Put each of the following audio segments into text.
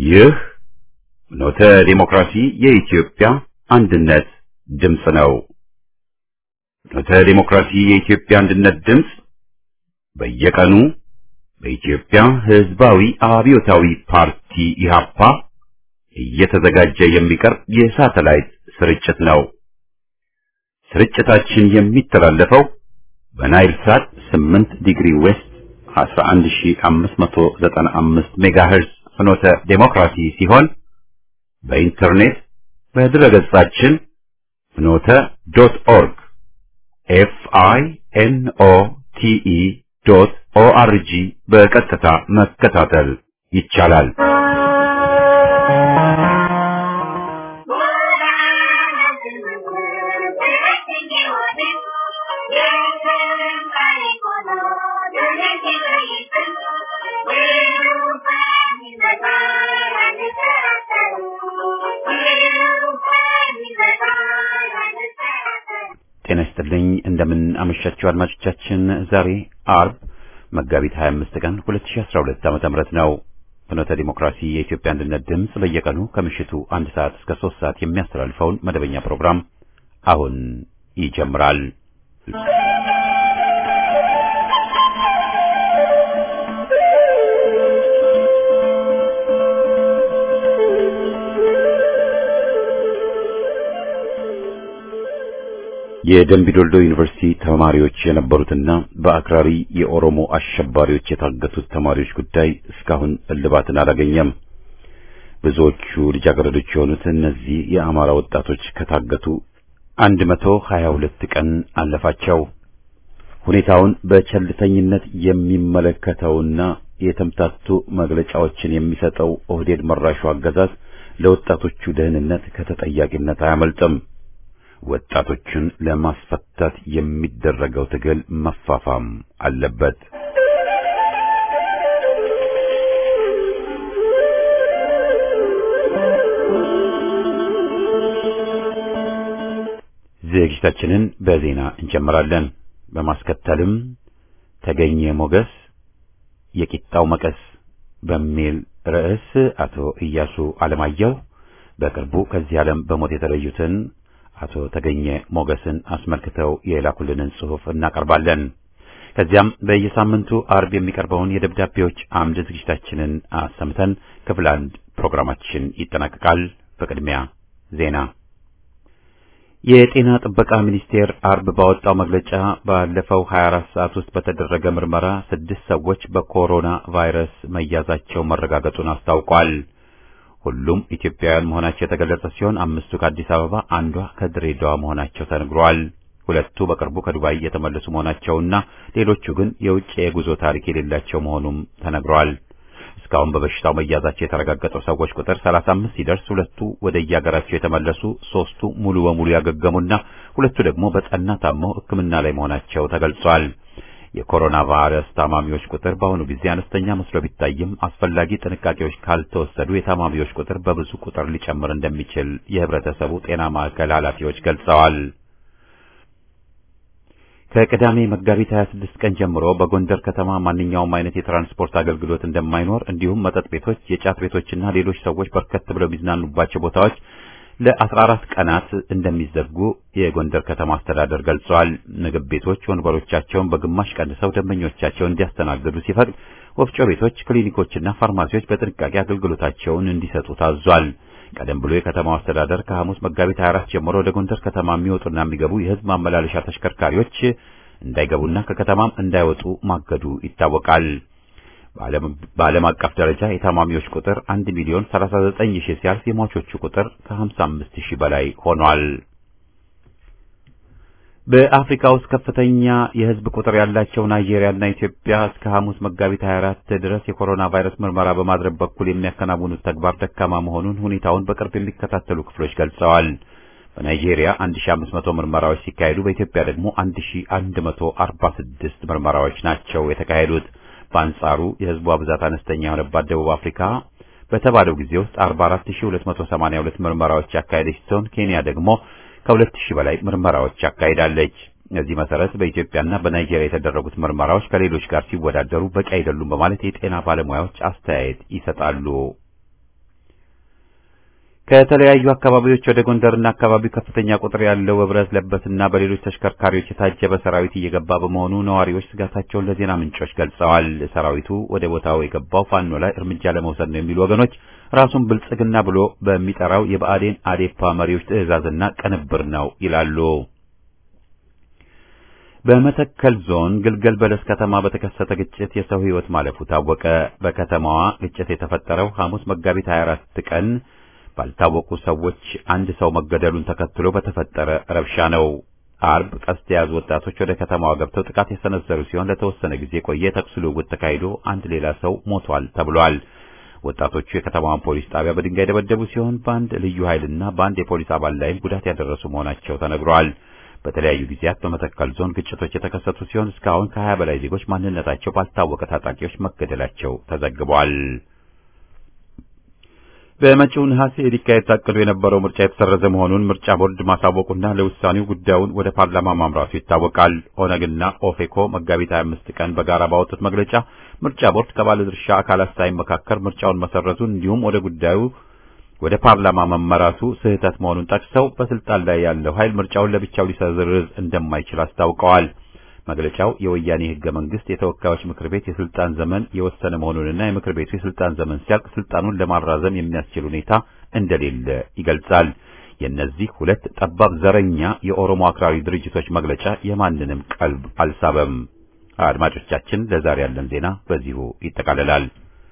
ይህ ኖተ ዲሞክራሲ የኢትዮጵያ አንድነት ድምፅ ነው። ኖተ ዲሞክራሲ የኢትዮጵያ አንድነት ድምፅ በየቀኑ በኢትዮጵያ ሕዝባዊ አብዮታዊ ፓርቲ ኢህአፓ እየተዘጋጀ የሚቀርብ የሳተላይት ስርጭት ነው። ስርጭታችን የሚተላለፈው በናይል ሳት 8 ዲግሪ ዌስት 11595 ሜጋሄርዝ ፍኖተ ዴሞክራሲ ሲሆን በኢንተርኔት በድረገጻችን ፍኖተ ዶት ኦርግ ኤፍ አይ ኤን ኦ ቲ ኢ ዶት ኦ አር ጂ በቀጥታ መከታተል ይቻላል። ጤና ይስጥልኝ እንደምን አመሻችሁ አድማጮቻችን። ዛሬ አርብ መጋቢት 25 ቀን 2012 ዓመተ ምህረት ነው። ፍኖተ ዲሞክራሲ የኢትዮጵያ አንድነት ድምፅ በየቀኑ ከምሽቱ አንድ ሰዓት እስከ ሶስት ሰዓት የሚያስተላልፈውን መደበኛ ፕሮግራም አሁን ይጀምራል። የደምቢዶልዶ ዩኒቨርሲቲ ተማሪዎች የነበሩትና በአክራሪ የኦሮሞ አሸባሪዎች የታገቱት ተማሪዎች ጉዳይ እስካሁን እልባትን አላገኘም። ብዙዎቹ ልጃገረዶች የሆኑት እነዚህ የአማራ ወጣቶች ከታገቱ አንድ መቶ ሀያ ሁለት ቀን አለፋቸው። ሁኔታውን በቸልተኝነት የሚመለከተውና የተምታቱ መግለጫዎችን የሚሰጠው ኦህዴድ መራሹ አገዛዝ ለወጣቶቹ ደህንነት ከተጠያቂነት አያመልጥም። ወጣቶችን ለማስፈታት የሚደረገው ትግል መፋፋም አለበት። ዝግጅታችንን በዜና እንጀምራለን። በማስከተልም ተገኘ ሞገስ የቂጣው መቀስ በሚል ርዕስ አቶ ኢያሱ አለማየሁ በቅርቡ ከዚህ ዓለም በሞት የተለዩትን አቶ ተገኘ ሞገስን አስመልክተው የላኩልንን ጽሑፍ እናቀርባለን። ከዚያም በየሳምንቱ አርብ የሚቀርበውን የደብዳቤዎች አምድ ዝግጅታችንን አሰምተን ክፍል አንድ ፕሮግራማችን ይጠናቀቃል። በቅድሚያ ዜና። የጤና ጥበቃ ሚኒስቴር አርብ ባወጣው መግለጫ ባለፈው 24 ሰዓት ውስጥ በተደረገ ምርመራ ስድስት ሰዎች በኮሮና ቫይረስ መያዛቸው መረጋገጡን አስታውቋል። ሁሉም ኢትዮጵያውያን መሆናቸው የተገለጸ ሲሆን አምስቱ ከአዲስ አበባ፣ አንዷ ከድሬዳዋ መሆናቸው ተነግሯል። ሁለቱ በቅርቡ ከዱባይ የተመለሱ መሆናቸውና ሌሎቹ ግን የውጭ የጉዞ ታሪክ የሌላቸው መሆኑም ተነግሯል። እስካሁን በበሽታው መያዛቸው የተረጋገጠው ሰዎች ቁጥር 35 ሲደርስ ሁለቱ ወደ የሀገራቸው የተመለሱ፣ ሶስቱ ሙሉ በሙሉ ያገገሙና ሁለቱ ደግሞ በጠና ታመው ሕክምና ላይ መሆናቸው ተገልጿል። የኮሮና ቫይረስ ታማሚዎች ቁጥር በአሁኑ ጊዜ አነስተኛ መስሎ ቢታይም አስፈላጊ ጥንቃቄዎች ካልተወሰዱ የታማሚዎች ቁጥር በብዙ ቁጥር ሊጨምር እንደሚችል የህብረተሰቡ ጤና ማዕከል ኃላፊዎች ገልጸዋል። ከቅዳሜ መጋቢት 26 ቀን ጀምሮ በጎንደር ከተማ ማንኛውም አይነት የትራንስፖርት አገልግሎት እንደማይኖር እንዲሁም መጠጥ ቤቶች፣ የጫት ቤቶችና ሌሎች ሰዎች በርከት ብለው የሚዝናኑባቸው ቦታዎች ለ14 ቀናት እንደሚዘጉ የጎንደር ከተማ አስተዳደር ገልጸዋል። ምግብ ቤቶች ወንበሮቻቸውን በግማሽ ቀንሰው ደንበኞቻቸውን እንዲያስተናግዱ ሲፈቅድ፣ ወፍጮ ቤቶች፣ ክሊኒኮችና ፋርማሲዎች በጥንቃቄ አገልግሎታቸውን እንዲሰጡ ታዟል። ቀደም ብሎ የከተማው አስተዳደር ከሐሙስ መጋቢት 24 ጀምሮ ወደ ጎንደር ከተማ የሚወጡና የሚገቡ የህዝብ ማመላለሻ ተሽከርካሪዎች እንዳይገቡና ከከተማም እንዳይወጡ ማገዱ ይታወቃል። በዓለም አቀፍ ደረጃ የታማሚዎች ቁጥር 1 ሚሊዮን 39 ሺህ ሲያልፍ የሟቾቹ ቁጥር ከ55 ሺህ በላይ ሆኗል። በአፍሪካ ውስጥ ከፍተኛ የህዝብ ቁጥር ያላቸው ናይጄሪያና ኢትዮጵያ እስከ ሐሙስ መጋቢት 24 ድረስ የኮሮና ቫይረስ ምርመራ በማድረግ በኩል የሚያከናውኑት ተግባር ደካማ መሆኑን ሁኔታውን በቅርብ የሚከታተሉ ክፍሎች ገልጸዋል። በናይጄሪያ 1500 ምርመራዎች ሲካሄዱ በኢትዮጵያ ደግሞ 1146 ምርመራዎች ናቸው የተካሄዱት። በአንጻሩ የህዝቧ ብዛት አነስተኛ የሆነባት ደቡብ አፍሪካ በተባለው ጊዜ ውስጥ 44282 ምርመራዎች ያካሄደች ሲሆን ኬንያ ደግሞ ከሁለት ሺህ በላይ ምርመራዎች አካሂዳለች። እዚህ መሰረት በኢትዮጵያና በናይጄሪያ የተደረጉት ምርመራዎች ከሌሎች ጋር ሲወዳደሩ በቂ አይደሉም በማለት የጤና ባለሙያዎች አስተያየት ይሰጣሉ። ከተለያዩ አካባቢዎች ወደ ጎንደርና አካባቢው ከፍተኛ ቁጥር ያለው በብረት ለበስና በሌሎች ተሽከርካሪዎች የታጀበ ሰራዊት እየገባ በመሆኑ ነዋሪዎች ስጋታቸውን ለዜና ምንጮች ገልጸዋል። ሰራዊቱ ወደ ቦታው የገባው ፋኖ ላይ እርምጃ ለመውሰድ ነው የሚሉ ወገኖች ራሱን ብልጽግና ብሎ በሚጠራው የብአዴን አዴፓ መሪዎች ትዕዛዝና ቅንብር ነው ይላሉ። በመተከል ዞን ግልገል በለስ ከተማ በተከሰተ ግጭት የሰው ሕይወት ማለፉ ታወቀ። በከተማዋ ግጭት የተፈጠረው ሐሙስ መጋቢት 24 ቀን ባልታወቁ ሰዎች አንድ ሰው መገደሉን ተከትሎ በተፈጠረ ረብሻ ነው። አርብ ቀስት የያዙ ወጣቶች ወደ ከተማዋ ገብተው ጥቃት የሰነዘሩ ሲሆን ለተወሰነ ጊዜ ቆየ ተኩስ ልውውጥ ተካሂዶ አንድ ሌላ ሰው ሞቷል ተብሏል። ወጣቶቹ የከተማዋን ፖሊስ ጣቢያ በድንጋይ ደበደቡ ሲሆን በአንድ ልዩ ኃይልና በአንድ የፖሊስ አባል ላይም ጉዳት ያደረሱ መሆናቸው ተነግሯል። በተለያዩ ጊዜያት በመተከል ዞን ግጭቶች የተከሰቱ ሲሆን እስካሁን ከሀያ በላይ ዜጎች ማንነታቸው ባልታወቀ ታጣቂዎች መገደላቸው ተዘግቧል። በመጪው ነሐሴ ሊካሄድ ታቅዶ የነበረው ምርጫ የተሰረዘ መሆኑን ምርጫ ቦርድ ማሳወቁና ለውሳኔው ጉዳዩን ወደ ፓርላማ ማምራቱ ይታወቃል። ኦነግና ኦፌኮ መጋቢት 25 ቀን በጋራ ባወጡት መግለጫ ምርጫ ቦርድ ከባለድርሻ አካላት ሳይመካከር ምርጫውን መሰረዙን እንዲሁም ወደ ጉዳዩ ወደ ፓርላማ መመራቱ ስህተት መሆኑን ጠቅሰው በስልጣን ላይ ያለው ኃይል ምርጫውን ለብቻው ሊሰርዝ እንደማይችል አስታውቀዋል። መግለጫው የወያኔ ሕገ መንግስት የተወካዮች ምክር ቤት የስልጣን ዘመን የወሰነ መሆኑንና የምክር ቤቱ የስልጣን ዘመን ሲያልቅ ስልጣኑን ለማራዘም የሚያስችል ሁኔታ እንደሌለ ይገልጻል። የእነዚህ ሁለት ጠባብ ዘረኛ የኦሮሞ አክራሪ ድርጅቶች መግለጫ የማንንም ቀልብ አልሳበም። አድማጮቻችን፣ ለዛሬ ያለን ዜና በዚሁ ይጠቃልላል።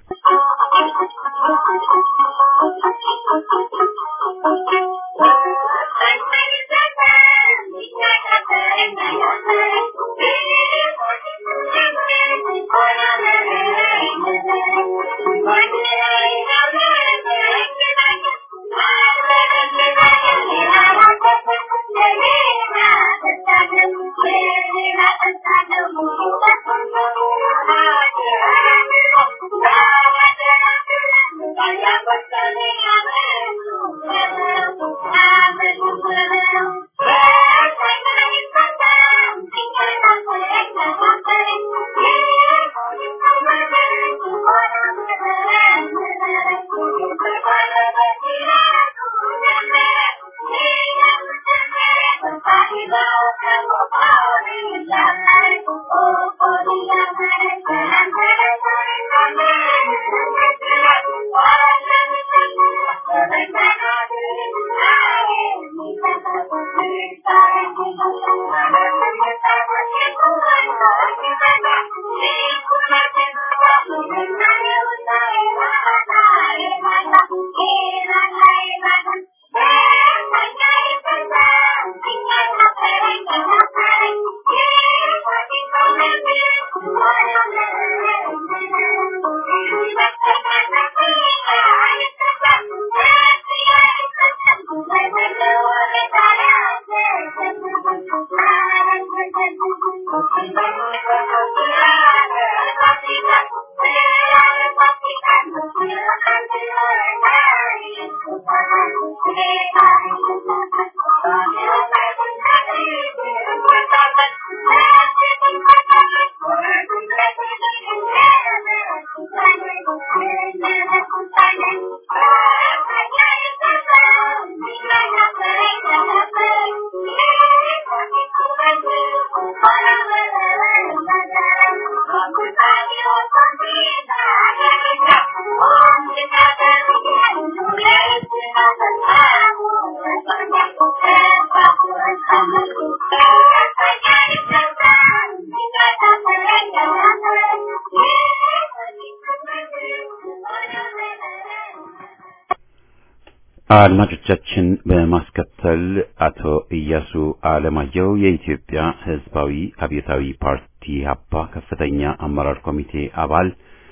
አድማጮቻችን በማስከተል አቶ ኢያሱ አለማየሁ የኢትዮጵያ ሕዝባዊ አብዮታዊ ፓርቲ ሀፓ ከፍተኛ አመራር ኮሚቴ አባል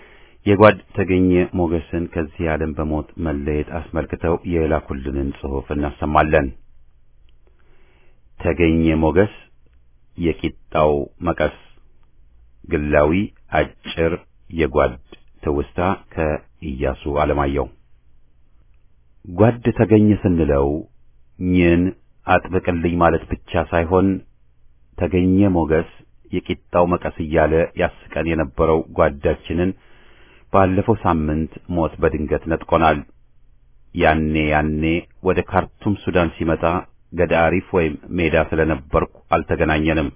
የጓድ ተገኘ ሞገስን ከዚህ ዓለም በሞት መለየት አስመልክተው የላኩልንን ጽሑፍ እናሰማለን። ተገኘ ሞገስ የቂጣው መቀስ ግላዊ አጭር የጓድ ትውስታ ከኢያሱ አለማየሁ ጓድ ተገኘ ስንለው ኝን አጥብቅልኝ ማለት ብቻ ሳይሆን ተገኘ ሞገስ የቂጣው መቀስ እያለ ያስቀን የነበረው ጓዳችንን ባለፈው ሳምንት ሞት በድንገት ነጥቆናል። ያኔ ያኔ ወደ ካርቱም ሱዳን ሲመጣ ገዳሪፍ ወይም ሜዳ ስለነበርኩ አልተገናኘንም።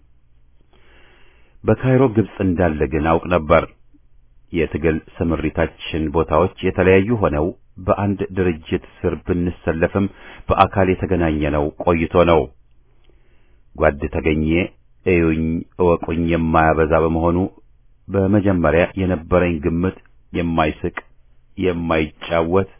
በካይሮ ግብጽ እንዳለ ግን አውቅ ነበር። የትግል ስምሪታችን ቦታዎች የተለያዩ ሆነው በአንድ ድርጅት ስር ብንሰለፍም በአካል የተገናኘነው ቆይቶ ነው። ጓድ ተገኘ እዩኝ እወቁኝ የማያበዛ በመሆኑ በመጀመሪያ የነበረኝ ግምት የማይስቅ የማይጫወት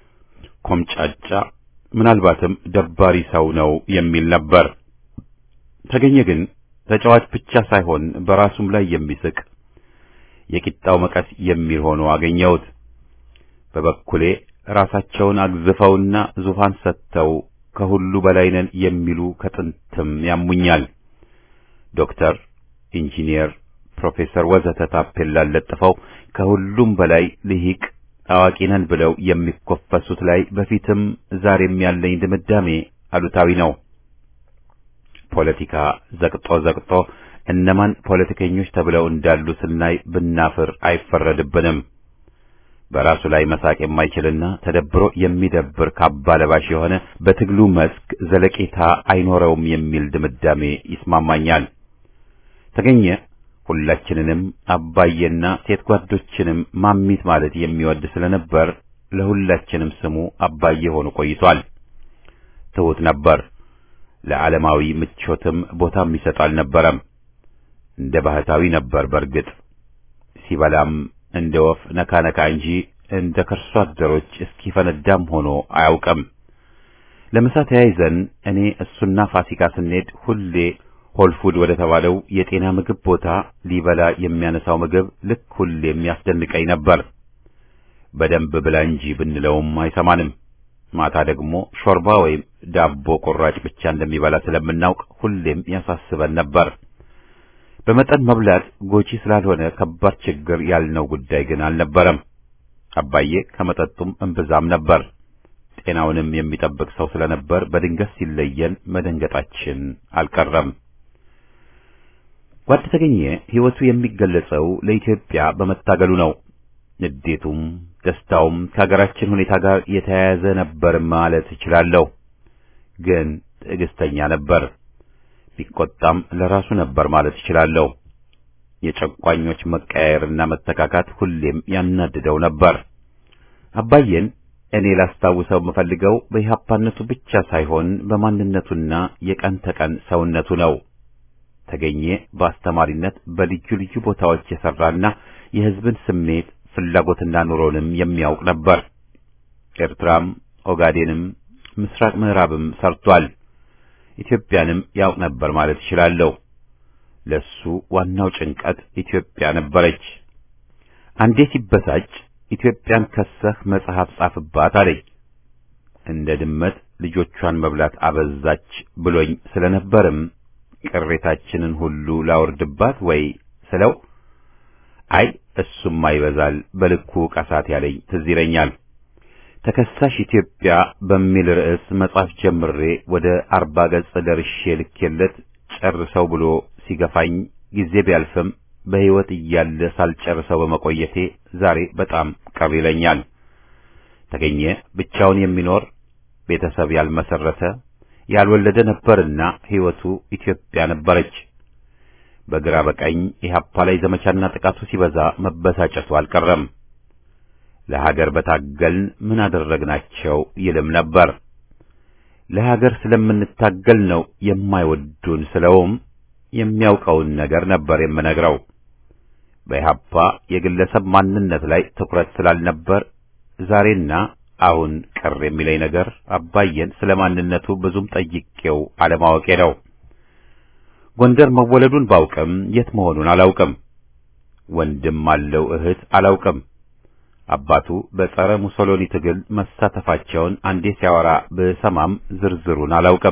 ኮምጫጫ ምናልባትም ደባሪ ሰው ነው የሚል ነበር። ተገኘ ግን ተጫዋች ብቻ ሳይሆን በራሱም ላይ የሚስቅ የቂጣው መቀስ የሚል ሆኖ አገኘሁት። በበኩሌ ራሳቸውን አግዝፈውና ዙፋን ሰጥተው ከሁሉ በላይ ነን የሚሉ ከጥንትም ያሙኛል። ዶክተር፣ ኢንጂኒየር፣ ፕሮፌሰር ወዘተ ታፔላ ለጥፈው ከሁሉም በላይ ልሂቅ አዋቂ ነን ብለው የሚኮፈሱት ላይ በፊትም ዛሬም ያለኝ ድምዳሜ አሉታዊ ነው። ፖለቲካ ዘቅጦ ዘቅጦ እነማን ፖለቲከኞች ተብለው እንዳሉ ስናይ ብናፍር አይፈረድብንም። በራሱ ላይ መሳቅ የማይችልና ተደብሮ የሚደብር ካባ ለባሽ የሆነ በትግሉ መስክ ዘለቄታ አይኖረውም የሚል ድምዳሜ ይስማማኛል። ተገኘ ሁላችንንም አባዬና ሴት ጓዶችንም ማሚት ማለት የሚወድ ስለነበር ለሁላችንም ስሙ አባዬ ሆኖ ቆይቷል። ትሑት ነበር። ለዓለማዊ ምቾትም ቦታ የሚሰጥ አልነበረም። እንደ ባህታዊ ነበር። በርግጥ ሲበላም እንደ ወፍ ነካ ነካ እንጂ እንደ ከርሶ አደሮች እስኪፈነዳም ሆኖ አያውቅም። ለምሳ ተያይዘን እኔ እሱና ፋሲካ ስንሄድ ሁሌ ሆልፉድ ወደ ተባለው የጤና ምግብ ቦታ ሊበላ የሚያነሳው ምግብ ልክ ሁሌ የሚያስደንቀኝ ነበር። በደንብ ብላ እንጂ ብንለውም አይሰማንም። ማታ ደግሞ ሾርባ ወይም ዳቦ ቁራጭ ብቻ እንደሚበላ ስለምናውቅ ሁሌም ያሳስበን ነበር። በመጠን መብላት ጎጂ ስላልሆነ ከባድ ችግር ያልነው ጉዳይ ግን አልነበረም። አባዬ ከመጠጡም እምብዛም ነበር። ጤናውንም የሚጠብቅ ሰው ስለነበር በድንገት ሲለየን መደንገጣችን አልቀረም። ጓድ ተገኘ ሕይወቱ የሚገለጸው ለኢትዮጵያ በመታገሉ ነው። ንዴቱም ደስታውም ከሀገራችን ሁኔታ ጋር የተያያዘ ነበር ማለት እችላለሁ። ግን ትዕግስተኛ ነበር። ቢቆጣም ለራሱ ነበር ማለት እችላለሁ። የጨቋኞች መቀያየርና መተካካት ሁሌም ያናድደው ነበር። አባዬን እኔ ላስታውሰው የምፈልገው በኢህአፓነቱ ብቻ ሳይሆን በማንነቱና የቀን ተቀን ሰውነቱ ነው። ተገኘ በአስተማሪነት በልዩ ልዩ ቦታዎች የሰራና የሕዝብን ስሜት ፍላጎትና ኑሮንም የሚያውቅ ነበር። ኤርትራም፣ ኦጋዴንም፣ ምስራቅ ምዕራብም ሰርቷል። ኢትዮጵያንም ያውቅ ነበር ማለት እችላለሁ። ለሱ ዋናው ጭንቀት ኢትዮጵያ ነበረች። አንዴ ሲበሳጭ ኢትዮጵያን ከሰህ መጽሐፍ ጻፍባት አለኝ። እንደ ድመት ልጆቿን መብላት አበዛች ብሎኝ ስለነበርም ቅሬታችንን ሁሉ ላወርድባት ወይ ስለው አይ እሱማ ይበዛል በልኩ ቀሳት ያለኝ ትዝ ይለኛል። ተከሳሽ ኢትዮጵያ በሚል ርዕስ መጽሐፍ ጀምሬ ወደ አርባ ገጽ ደርሼ ልኬለት ጨርሰው ብሎ ሲገፋኝ ጊዜ ቢያልፍም በሕይወት እያለ ሳልጨርሰው በመቆየቴ ዛሬ በጣም ቅር ይለኛል። ተገኘ ብቻውን የሚኖር ቤተሰብ ያልመሰረተ ያልወለደ ነበርና ሕይወቱ ኢትዮጵያ ነበረች። በግራ በቀኝ ኢህአፓ ላይ ዘመቻና ጥቃቱ ሲበዛ መበሳጨቱ አልቀረም። ለሀገር በታገልን ምን አደረግናቸው ይልም ነበር። ለሀገር ስለምንታገል ነው የማይወዱን ስለውም የሚያውቀውን ነገር ነበር የምነግረው። በኢህአፓ የግለሰብ ማንነት ላይ ትኩረት ስላልነበር ዛሬና አሁን ቅር የሚለኝ ነገር አባየን ስለ ማንነቱ ብዙም ጠይቄው አለማወቄ ነው። ጎንደር መወለዱን ባውቅም የት መሆኑን አላውቅም። ወንድም አለው እህት አላውቅም። አባቱ በጸረ ሙሶሎኒ ትግል መሳተፋቸውን አንዴ ሲያወራ ብሰማም ዝርዝሩን አላውቅም።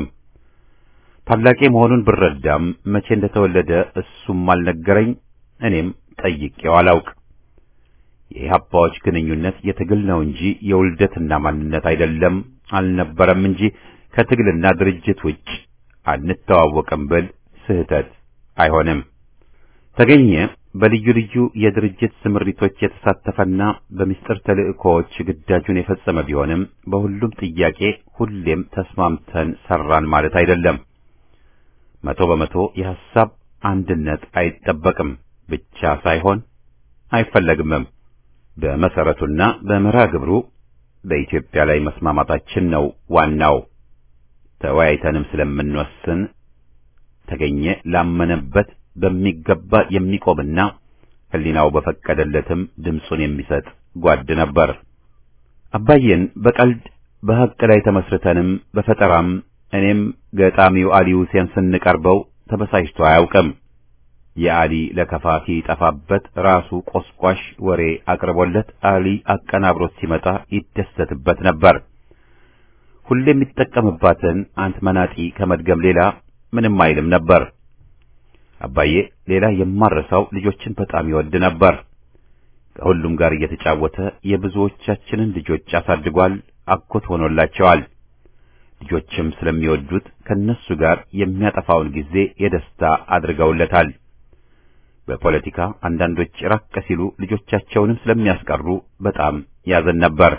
ታላቄ መሆኑን ብረዳም መቼ እንደተወለደ እሱም አልነገረኝ፣ እኔም ጠይቄው አላውቅ። የኢህአፓዎች ግንኙነት የትግል ነው እንጂ የውልደትና ማንነት አይደለም አልነበረም እንጂ ከትግልና ድርጅት ውጭ አንተዋወቅም ብል ስህተት አይሆንም። ተገኘ በልዩ ልዩ የድርጅት ስምሪቶች የተሳተፈና በምስጢር ተልእኮዎች ግዳጁን የፈጸመ ቢሆንም በሁሉም ጥያቄ ሁሌም ተስማምተን ሰራን ማለት አይደለም። መቶ በመቶ የሐሳብ አንድነት አይጠበቅም ብቻ ሳይሆን አይፈለግምም። በመሰረቱና በመርሃ ግብሩ በኢትዮጵያ ላይ መስማማታችን ነው ዋናው። ተወያይተንም ስለምንወስን ተገኘ ላመነበት በሚገባ የሚቆምና ሕሊናው በፈቀደለትም ድምፁን የሚሰጥ ጓድ ነበር። አባዬን በቀልድ በሐቅ ላይ ተመስርተንም በፈጠራም እኔም ገጣሚው አሊ ሁሴን ስንቀርበው ተበሳጭቶ አያውቅም። የአሊ ለከፋ ሲጠፋበት ራሱ ቆስቋሽ ወሬ አቅርቦለት አሊ አቀናብሮት ሲመጣ ይደሰትበት ነበር። ሁሌ የሚጠቀምባትን አንት መናጢ ከመድገም ሌላ ምንም አይልም ነበር። አባዬ ሌላ የማረሳው ልጆችን በጣም ይወድ ነበር። ከሁሉም ጋር እየተጫወተ የብዙዎቻችንን ልጆች አሳድጓል፣ አጎት ሆኖላቸዋል። ልጆችም ስለሚወዱት ከነሱ ጋር የሚያጠፋውን ጊዜ የደስታ አድርገውለታል። በፖለቲካ አንዳንዶች ራቅ ሲሉ ልጆቻቸውንም ስለሚያስቀሩ በጣም ያዘን ነበር።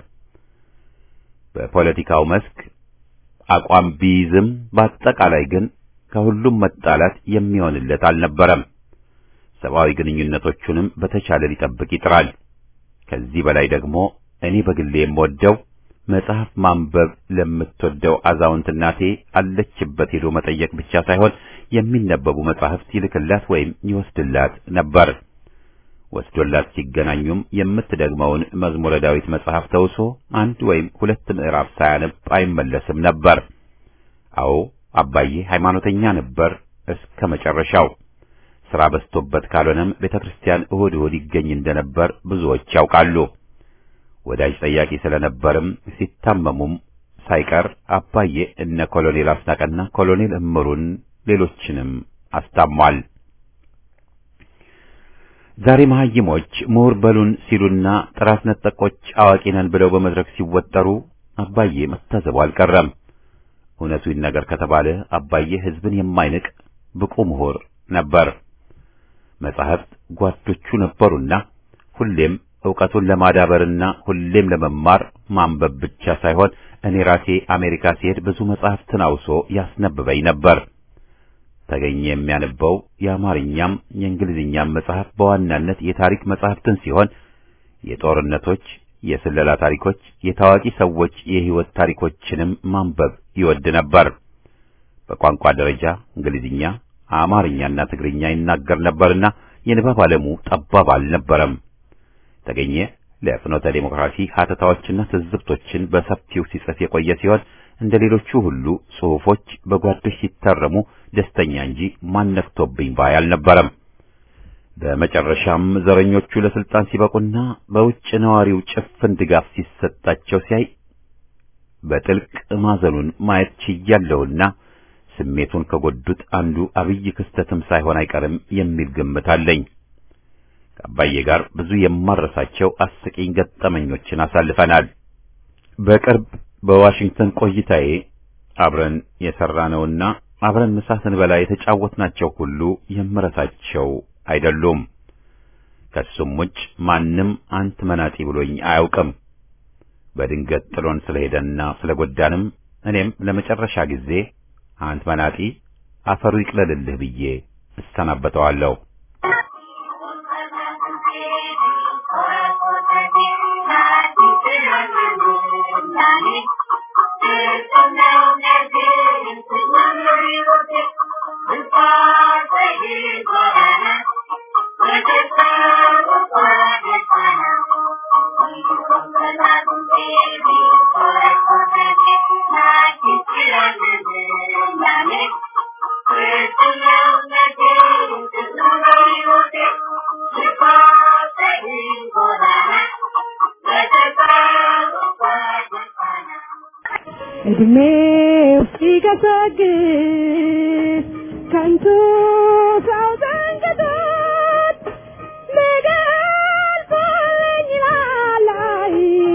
በፖለቲካው መስክ አቋም ቢይዝም በአጠቃላይ ግን ከሁሉም መጣላት የሚሆንለት አልነበረም። ሰብአዊ ግንኙነቶቹንም በተቻለ ሊጠብቅ ይጥራል። ከዚህ በላይ ደግሞ እኔ በግሌ የምወደው መጽሐፍ ማንበብ ለምትወደው አዛውንት እናቴ አለችበት ሄዶ መጠየቅ ብቻ ሳይሆን የሚነበቡ መጽሐፍት ይልክላት ወይም ይወስድላት ነበር። ወስዶላት ሲገናኙም የምትደግመውን መዝሙረ ዳዊት መጽሐፍ ተውሶ አንድ ወይም ሁለት ምዕራፍ ሳያነብ አይመለስም ነበር። አዎ አባዬ ሃይማኖተኛ ነበር እስከ መጨረሻው። ሥራ በዝቶበት ካልሆነም ቤተ ክርስቲያን እሁድ እሁድ ይገኝ እንደነበር ብዙዎች ያውቃሉ። ወዳጅ ጠያቂ ስለነበርም ሲታመሙም ሳይቀር አባዬ እነ ኮሎኔል አስናቀና ኮሎኔል እምሩን ሌሎችንም አስታሟል። ዛሬ መሐይሞች ምሁር በሉን ሲሉና ጥራት ነጠቆች አዋቂ ነን ብለው በመድረክ ሲወጠሩ አባዬ መታዘቡ አልቀረም። እውነቱ ይነገር ከተባለ አባዬ ሕዝብን የማይንቅ ብቁ ምሁር ነበር። መጻሕፍት ጓዶቹ ነበሩና ሁሌም ዕውቀቱን ለማዳበርና ሁሌም ለመማር ማንበብ ብቻ ሳይሆን እኔ ራሴ አሜሪካ ሲሄድ ብዙ መጻሕፍትን አውሶ ያስነብበኝ ነበር። ተገኘ የሚያነበው የአማርኛም የእንግሊዝኛም መጽሐፍ በዋናነት የታሪክ መጽሐፍትን ሲሆን የጦርነቶች፣ የስለላ ታሪኮች፣ የታዋቂ ሰዎች የሕይወት ታሪኮችንም ማንበብ ይወድ ነበር። በቋንቋ ደረጃ እንግሊዝኛ፣ አማርኛና ትግርኛ ይናገር ነበርና የንባብ ዓለሙ ጠባብ አልነበረም። ተገኘ ለፍኖተ ዴሞክራሲ ሀተታዎችና ትዝብቶችን በሰፊው ሲጽፍ የቆየ ሲሆን እንደ ሌሎቹ ሁሉ ጽሑፎች በጓዶች ሲታረሙ ደስተኛ እንጂ ማነክቶብኝ ባይ አልነበረም። በመጨረሻም ዘረኞቹ ለስልጣን ሲበቁና በውጭ ነዋሪው ጭፍን ድጋፍ ሲሰጣቸው ሲያይ በጥልቅ ማዘኑን ማየት ችያለሁና ስሜቱን ከጎዱት አንዱ አብይ ክስተትም ሳይሆን አይቀርም የሚል ግምት አለኝ። ከአባዬ ጋር ብዙ የማረሳቸው አስቂኝ ገጠመኞችን አሳልፈናል። በቅርብ በዋሽንግተን ቆይታዬ አብረን የሰራነውና አብረን ምሳ ስንበላ የተጫወትናቸው ሁሉ የምረሳቸው አይደሉም። ከሱም ውጭ ማንም አንት መናጢ ብሎኝ አያውቅም። በድንገት ጥሎን ስለሄደና ስለጎዳንም እኔም ለመጨረሻ ጊዜ አንት መናጢ አፈሩ ይቅለልልህ ብዬ እሰናበተዋለሁ። እድሜው ሲገሰግስ ከንቱ ሰው ዘንግቶት ሊገልጸኝ ላላይ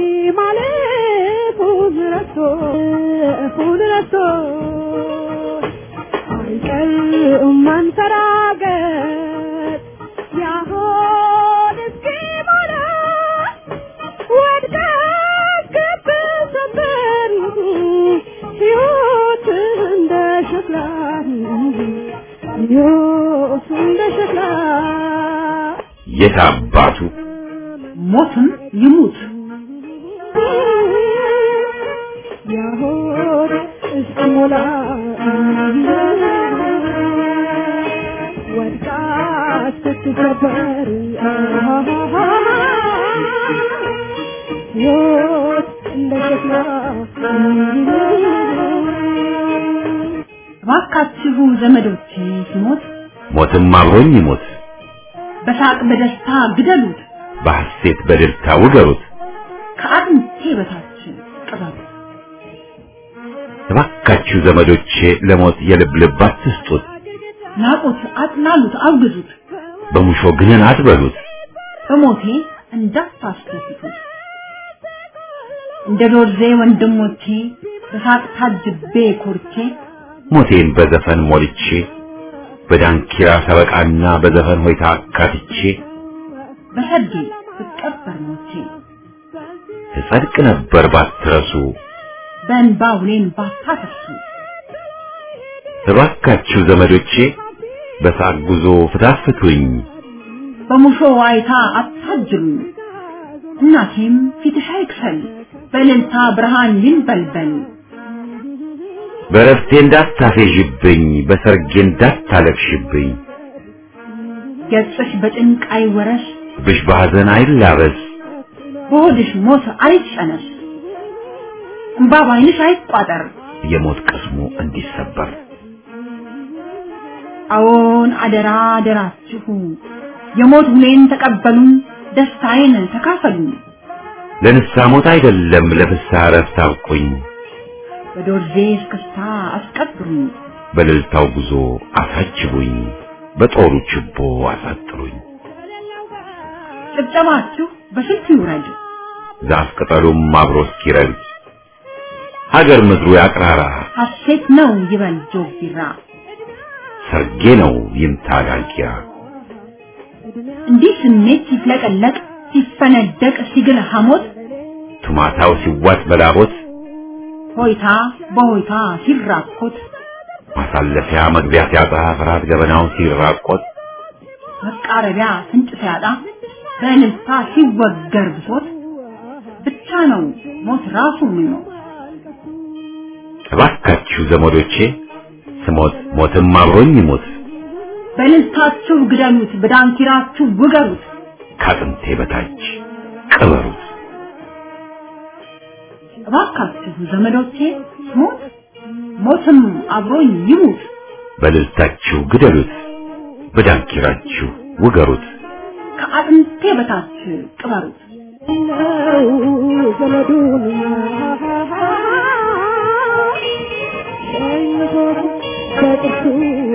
ማለፉን ረስቶ እፉን ረስቶ አይቀርም መንሰራገጥ ያሆ የት አባቱ ሞትም ይሙት ያሆድ እስኪሞላ ወድቃ ስትሰበር ሕይወት እንደ ሸክላ እባካችሁ ዘመዶቼ ሲሞት ሞትም አብሮኝ ይሞት በሳቅ በደስታ ግደሉት፣ በሐሴት በደስታ ውገሩት ከአጥንቴ በታች ቅበሩት። እባካችሁ ዘመዶቼ ለሞት የልብ ልብ አትስጡት ናቁት፣ አጥላሉት፣ አውግዙት፣ በሙሾ ግንን አትበሉት በሞቴ እንዳታስደስቱት። እንደ ዶርዜ ወንድሞቼ በሳቅ ታጅቤ ኮርቼ ሞቴን በዘፈን ሞልቼ በዳንኪራ ሰበቃና በዘፈን ሆይታ አካትቼ በሰርጌ ብቀበር ሞቼ እጸድቅ ነበር ባትረሱ በእንባ ውሌን ባታፈሱ እባካችሁ ዘመዶቼ በሳቅ ጉዞ ፍታት ፍቱኝ በሙሾ ዋይታ አታጅሉኝ። እናቴም ፊትሽ አይክሰል በእልልታ ብርሃን ይንበልበል። በረፍቴ እንዳታፌዥብኝ በሰርጌ እንዳታለቅሽብኝ ገጽሽ በጭንቅ አይወረስ ብሽ በሐዘን አይላበስ በሆድሽ ሞት አይጨነስ እምባ ባይንሽ አይቋጠር። የሞት ቅስሙ እንዲሰበር አዎን አደራ አደራችሁ የሞት ውሌን ተቀበሉን፣ ደስታዬን ተካፈሉን። ለንስሐ ሞት አይደለም ለፍስሐ እረፍት አብቁኝ በዶርዜ እስክስታ አስቀብሩኝ። በእልልታው ጉዞ አሳጅቡኝ በጦሩ ችቦ አሳጥሩኝ ጭብጨባችሁ በስልት ይውረድ፣ ዛፍ ቅጠሉም አብሮ እስኪረግድ ሀገር ምድሩ ያቅራራ ሐሴት ነው ይበል ጆግ ቢራ። ሰርጌ ነው ይምታ ዳንኪራ እንዲህ ስሜት ሲፍለቀለቅ ሲፈነደቅ ሲግል ሐሞት ቱማታው ሲዋጥ በላቦት ሆይታ በሆይታ ሲራኮት ማሳለፊያ መግቢያ ሲያጣ ፍርሃት ገበናው ሲራቆት መቃረቢያ ፍንጭ ሲያጣ በእልልታ ሲወገር ብሶት ብቻ ነው ሞት ራሱ ምኞት። እባካችሁ ዘመዶቼ ስሞት ሞትም አብሮኝ ይሞት በእልልታችሁ ግደሉት፣ በዳንኪራችሁ ውገሩት። ከአጥንቴ በታች ቅበሩት እባካችሁ ዘመዶቼ ሞት ሞትም አብሮኝ ይሙት። በእልልታችሁ ግደሉት በዳንኪራችሁ ውገሩት ከአጥንቴ በታች ቅበሩት። ነው ዘመዱን ሸኝቶት በጥርሱ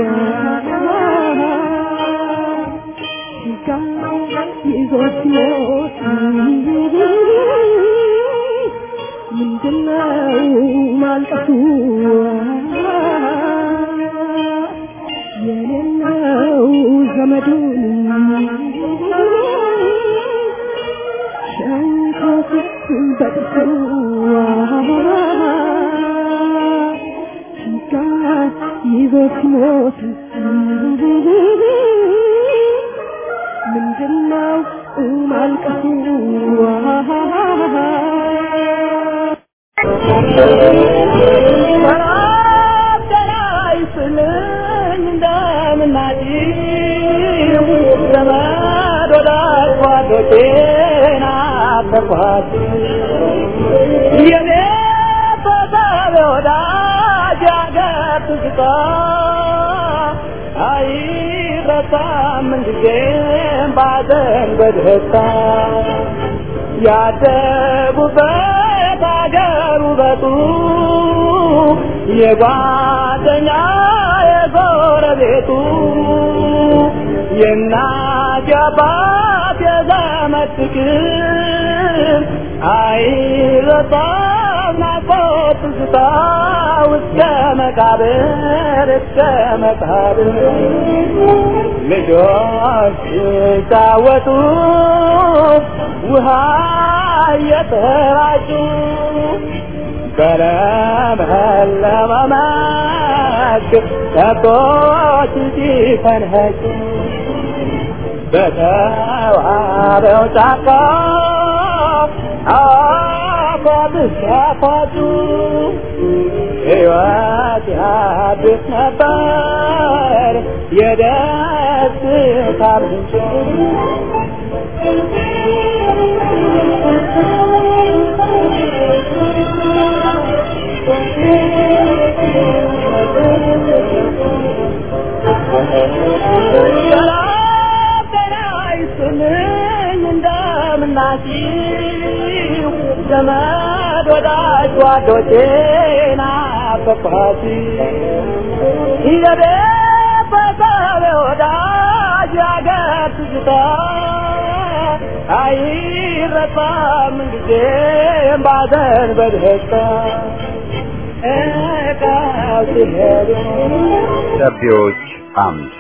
ሲጋ ይዞት ሲሞት ምንድነው ማልቀሱ የሌለው ዘመዱን ሸንኮት በጥርሱ ሲጋ ይዞት ሲሞት ምንድነው ማልቀሱ ያደጉበት አገር ውበቱ የጓደኛ የጎረቤቱ የእናት የአባት የዘመድ ፍቅር አይረሳም ናፍቆት ትዝታ እስከ መቃብር እስከ መቃብር ልጆች ሲጫወቱ ውሃ እየተራጩ በለመለመ መስክ ከብቶች ሲፈንኸጩ በተዋበው ጫካ አፏብስ ያፏጩ ሕይወት ያድስ ነበር የደስታ ምንጭ ሰላም ጤና ይስጥልኝ እንደምናችሁ ዘመድ ወዳጅ ጓዶቼ ናፈቅኋችሁ ይዘቤ በሰብ ወዳጅ ያገር ትዝታ አይረሳም ጊዜም ባዘን በደስታ እቃው ሲሄዱ ደብዳቤዎች አምድ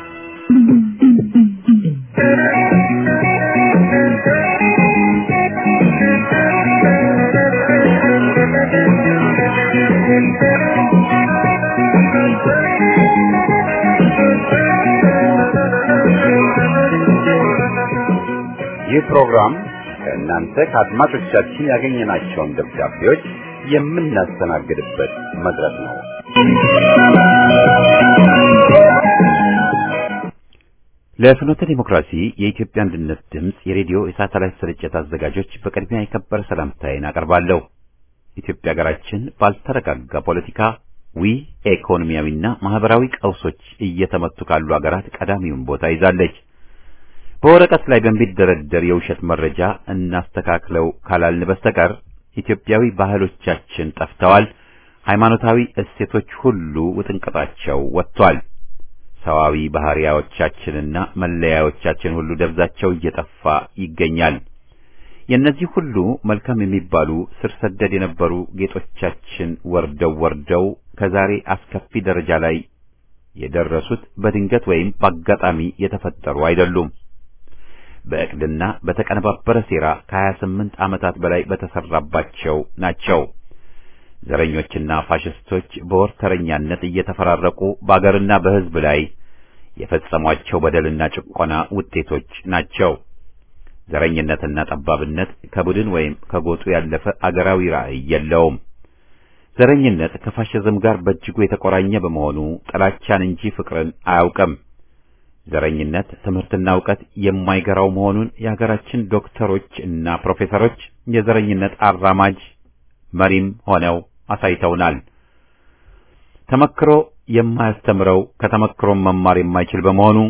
ይህ ፕሮግራም ከእናንተ ከአድማጮቻችን ያገኘናቸውን ደብዳቤዎች የምናስተናግድበት መድረክ ነው። ለፍኖተ ዲሞክራሲ የኢትዮጵያ አንድነት ድምፅ የሬዲዮ የሳተላይት ስርጭት አዘጋጆች በቅድሚያ የከበረ ሰላምታዬን አቀርባለሁ። ኢትዮጵያ ሀገራችን ባልተረጋጋ ፖለቲካ ዊ ኢኮኖሚያዊና ማህበራዊ ቀውሶች እየተመቱ ካሉ ሀገራት ቀዳሚውን ቦታ ይዛለች። በወረቀት ላይ በሚደረደር የውሸት መረጃ እናስተካክለው ካላልን በስተቀር ኢትዮጵያዊ ባህሎቻችን ጠፍተዋል። ሃይማኖታዊ እሴቶች ሁሉ ውጥንቅጣቸው ወጥቷል። ሰዋዊ ባህሪያዎቻችንና መለያዎቻችን ሁሉ ደብዛቸው እየጠፋ ይገኛል። የእነዚህ ሁሉ መልካም የሚባሉ ስር ሰደድ የነበሩ ጌጦቻችን ወርደው ወርደው ከዛሬ አስከፊ ደረጃ ላይ የደረሱት በድንገት ወይም በአጋጣሚ የተፈጠሩ አይደሉም። በእቅድና በተቀነባበረ ሴራ ከሀያ ስምንት ዓመታት በላይ በተሰራባቸው ናቸው። ዘረኞችና ፋሽስቶች በወርተረኛነት እየተፈራረቁ በአገርና በሕዝብ ላይ የፈጸሟቸው በደልና ጭቆና ውጤቶች ናቸው። ዘረኝነትና ጠባብነት ከቡድን ወይም ከጎጡ ያለፈ አገራዊ ራዕይ የለውም። ዘረኝነት ከፋሽዝም ጋር በእጅጉ የተቆራኘ በመሆኑ ጥላቻን እንጂ ፍቅርን አያውቅም። ዘረኝነት ትምህርትና እውቀት የማይገራው መሆኑን የሀገራችን ዶክተሮች እና ፕሮፌሰሮች የዘረኝነት አራማጅ መሪም ሆነው አሳይተውናል። ተመክሮ የማያስተምረው ከተመክሮም መማር የማይችል በመሆኑ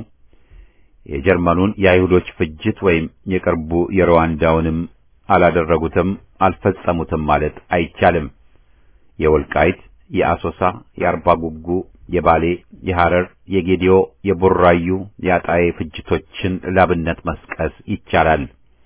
የጀርመኑን የአይሁዶች ፍጅት ወይም የቅርቡ የሩዋንዳውንም አላደረጉትም አልፈጸሙትም ማለት አይቻልም። የወልቃይት፣ የአሶሳ፣ የአርባ ጉጉ፣ የባሌ፣ የሐረር፣ የጌዲዮ፣ የቡራዩ፣ የአጣዬ ፍጅቶችን ላብነት መስቀስ ይቻላል።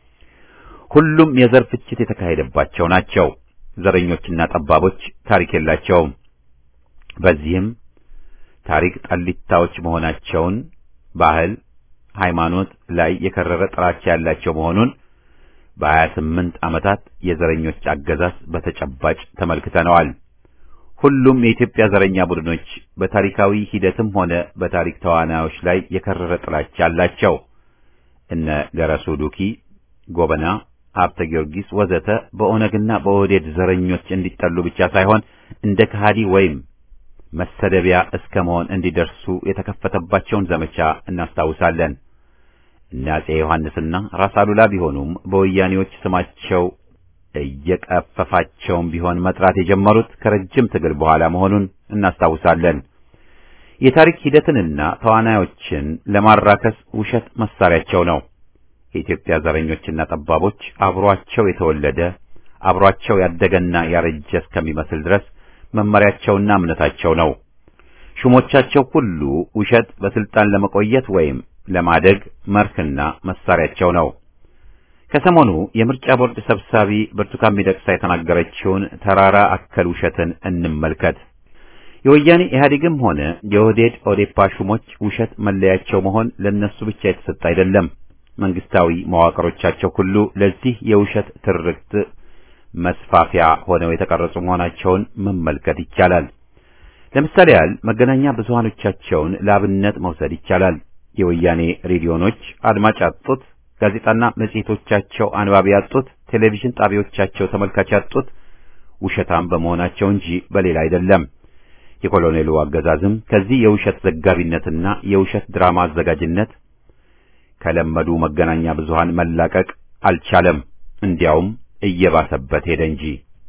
ሁሉም የዘር ፍጅት የተካሄደባቸው ናቸው። ዘረኞችና ጠባቦች ታሪክ የላቸውም። በዚህም ታሪክ ጠሊታዎች መሆናቸውን ባህል፣ ሃይማኖት ላይ የከረረ ጥላቻ ያላቸው መሆኑን በሀያ ስምንት ዓመታት የዘረኞች አገዛዝ በተጨባጭ ተመልክተነዋል። ሁሉም የኢትዮጵያ ዘረኛ ቡድኖች በታሪካዊ ሂደትም ሆነ በታሪክ ተዋናዮች ላይ የከረረ ጥላቻ አላቸው። እነ ገረሱ ዱኪ፣ ጎበና፣ ሀብተ ጊዮርጊስ ወዘተ በኦነግና በኦህዴድ ዘረኞች እንዲጠሉ ብቻ ሳይሆን እንደ ከሃዲ ወይም መሰደቢያ እስከ መሆን እንዲደርሱ የተከፈተባቸውን ዘመቻ እናስታውሳለን። እነ አፄ ዮሐንስና ራስ አሉላ ቢሆኑም በወያኔዎች ስማቸው እየቀፈፋቸውም ቢሆን መጥራት የጀመሩት ከረጅም ትግል በኋላ መሆኑን እናስታውሳለን። የታሪክ ሂደትንና ተዋናዮችን ለማራከስ ውሸት መሳሪያቸው ነው። የኢትዮጵያ ዘረኞችና ጠባቦች አብሯቸው የተወለደ አብሯቸው ያደገና ያረጀ እስከሚመስል ድረስ መመሪያቸውና እምነታቸው ነው። ሹሞቻቸው ሁሉ ውሸት በስልጣን ለመቆየት ወይም ለማደግ መርህና መሳሪያቸው ነው። ከሰሞኑ የምርጫ ቦርድ ሰብሳቢ ብርቱካን ሚደቅሳ የተናገረችውን ተራራ አከል ውሸትን እንመልከት። የወያኔ ኢህአዴግም ሆነ የኦህዴድ ኦዴፓ ሹሞች ውሸት መለያቸው መሆን ለነሱ ብቻ የተሰጠ አይደለም። መንግስታዊ መዋቅሮቻቸው ሁሉ ለዚህ የውሸት ትርክት መስፋፊያ ሆነው የተቀረጹ መሆናቸውን መመልከት ይቻላል። ለምሳሌ ያህል መገናኛ ብዙሃኖቻቸውን ለአብነት መውሰድ ይቻላል። የወያኔ ሬዲዮኖች አድማጭ ያጡት፣ ጋዜጣና መጽሔቶቻቸው አንባቢ ያጡት፣ ቴሌቪዥን ጣቢያዎቻቸው ተመልካች ያጡት ውሸታም በመሆናቸው እንጂ በሌላ አይደለም። የኮሎኔሉ አገዛዝም ከዚህ የውሸት ዘጋቢነትና የውሸት ድራማ አዘጋጅነት ከለመዱ መገናኛ ብዙሃን መላቀቅ አልቻለም። እንዲያውም እየባሰበት ሄደ እንጂ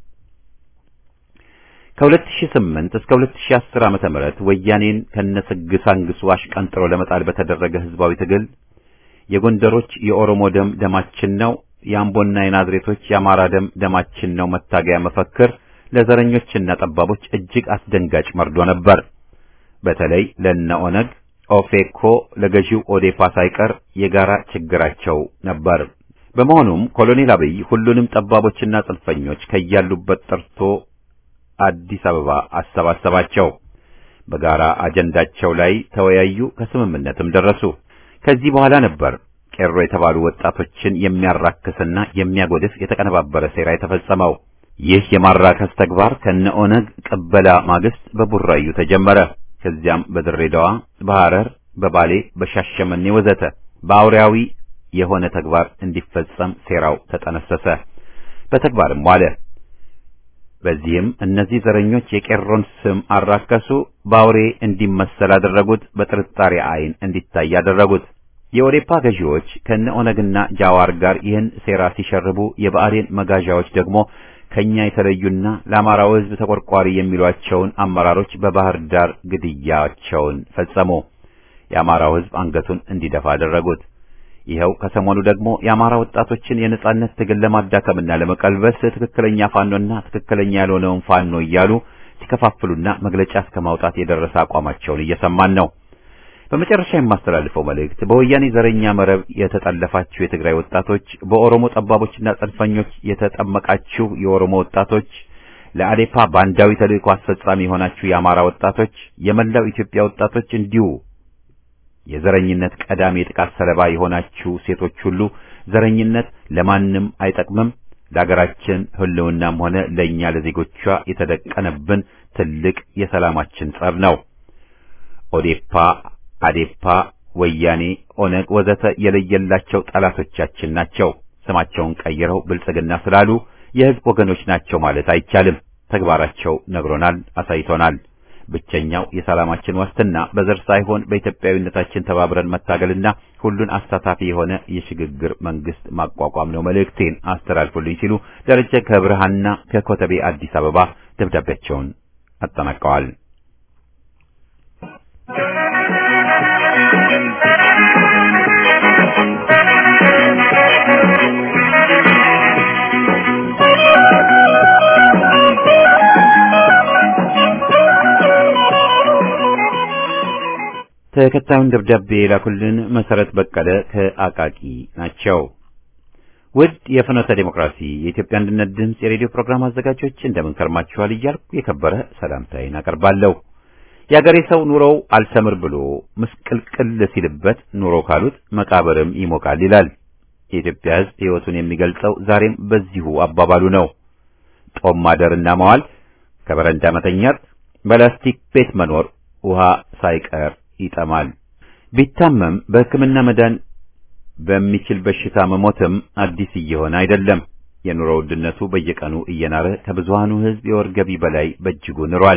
ከ2008 እስከ 2010 ዓመተ ምህረት ወያኔን ከነስግሳንግሱ አሽቀንጥሮ ለመጣል በተደረገ ህዝባዊ ትግል የጎንደሮች የኦሮሞ ደም ደማችን ነው፣ የአምቦና የናዝሬቶች የአማራ ደም ደማችን ነው መታገያ መፈክር ለዘረኞችና ጠባቦች እጅግ አስደንጋጭ መርዶ ነበር። በተለይ ለነ ኦነግ፣ ኦፌኮ፣ ለገዢው ኦዴፓ ሳይቀር የጋራ ችግራቸው ነበር። በመሆኑም ኮሎኔል አብይ ሁሉንም ጠባቦችና ጽንፈኞች ከያሉበት ጠርቶ አዲስ አበባ አሰባሰባቸው። በጋራ አጀንዳቸው ላይ ተወያዩ፣ ከስምምነትም ደረሱ። ከዚህ በኋላ ነበር ቄሮ የተባሉ ወጣቶችን የሚያራክስና የሚያጎድፍ የተቀነባበረ ሴራ የተፈጸመው። ይህ የማራከስ ተግባር ከነ ኦነግ ቅበላ ማግስት በቡራዩ ተጀመረ። ከዚያም በድሬዳዋ፣ በሐረር፣ በባሌ፣ በሻሸመኔ ወዘተ በአውሬያዊ የሆነ ተግባር እንዲፈጸም ሴራው ተጠነሰሰ፣ በተግባርም ዋለ። በዚህም እነዚህ ዘረኞች የቄሮን ስም አራከሱ፣ በአውሬ እንዲመሰል አደረጉት፣ በጥርጣሬ ዓይን እንዲታይ አደረጉት። የኦዴፓ ገዢዎች ከነ ኦነግና ጃዋር ጋር ይህን ሴራ ሲሸርቡ፣ የብአዴን መጋዣዎች ደግሞ ከኛ የተለዩና ለአማራው ሕዝብ ተቆርቋሪ የሚሏቸውን አመራሮች በባህር ዳር ግድያቸውን ፈጸሙ። የአማራው ሕዝብ አንገቱን እንዲደፋ አደረጉት። ይኸው ከሰሞኑ ደግሞ የአማራ ወጣቶችን የነጻነት ትግል ለማዳከምና ለመቀልበስ ትክክለኛ ፋኖና ትክክለኛ ያልሆነውን ፋኖ እያሉ ሲከፋፍሉና መግለጫ እስከ ማውጣት የደረሰ አቋማቸውን እየሰማን ነው። በመጨረሻ የማስተላልፈው መልእክት በወያኔ ዘረኛ መረብ የተጠለፋችሁ የትግራይ ወጣቶች፣ በኦሮሞ ጠባቦችና ጽንፈኞች የተጠመቃችሁ የኦሮሞ ወጣቶች፣ ለአዴፓ ባንዳዊ ተልእኮ አስፈጻሚ የሆናችሁ የአማራ ወጣቶች፣ የመላው ኢትዮጵያ ወጣቶች እንዲሁ የዘረኝነት ቀዳሚ የጥቃት ሰለባ የሆናችሁ ሴቶች ሁሉ ዘረኝነት ለማንም አይጠቅምም፣ ለሀገራችን ሕልውናም ሆነ ለእኛ ለዜጎቿ የተደቀነብን ትልቅ የሰላማችን ጸር ነው። ኦዴፓ፣ አዴፓ፣ ወያኔ፣ ኦነግ ወዘተ የለየላቸው ጠላቶቻችን ናቸው። ስማቸውን ቀይረው ብልጽግና ስላሉ የሕዝብ ወገኖች ናቸው ማለት አይቻልም። ተግባራቸው ነግሮናል፣ አሳይቶናል። ብቸኛው የሰላማችን ዋስትና በዘር ሳይሆን በኢትዮጵያዊነታችን ተባብረን መታገልና ሁሉን አሳታፊ የሆነ የሽግግር መንግስት ማቋቋም ነው መልእክቴን አስተላልፉልኝ ሲሉ ደረጀ ከብርሃንና ከኮተቤ አዲስ አበባ ደብዳቤያቸውን አጠናቀዋል። ተከታዩን ደብዳቤ የላኩልን መሰረት በቀለ ከአቃቂ ናቸው። ውድ የፍኖተ ዴሞክራሲ የኢትዮጵያ አንድነት ድምፅ የሬዲዮ ፕሮግራም አዘጋጆች እንደምን ከርማችኋል እያልኩ የከበረ ሰላምታዬን አቀርባለሁ። የአገሬ ሰው ኑሮው አልሰምር ብሎ ምስቅልቅል ሲልበት ኑሮ ካሉት መቃብርም ይሞቃል ይላል። የኢትዮጵያ ሕዝብ ሕይወቱን የሚገልጸው ዛሬም በዚሁ አባባሉ ነው። ጦም ማደርና መዋል፣ ከበረንዳ መተኛት፣ በላስቲክ ቤት መኖር፣ ውሃ ሳይቀር ይጠማል። ቢታመም በሕክምና መዳን በሚችል በሽታ መሞትም አዲስ እየሆነ አይደለም። የኑሮ ውድነቱ በየቀኑ እየናረ ከብዙሃኑ ሕዝብ የወር ገቢ በላይ በእጅጉ ንሯል።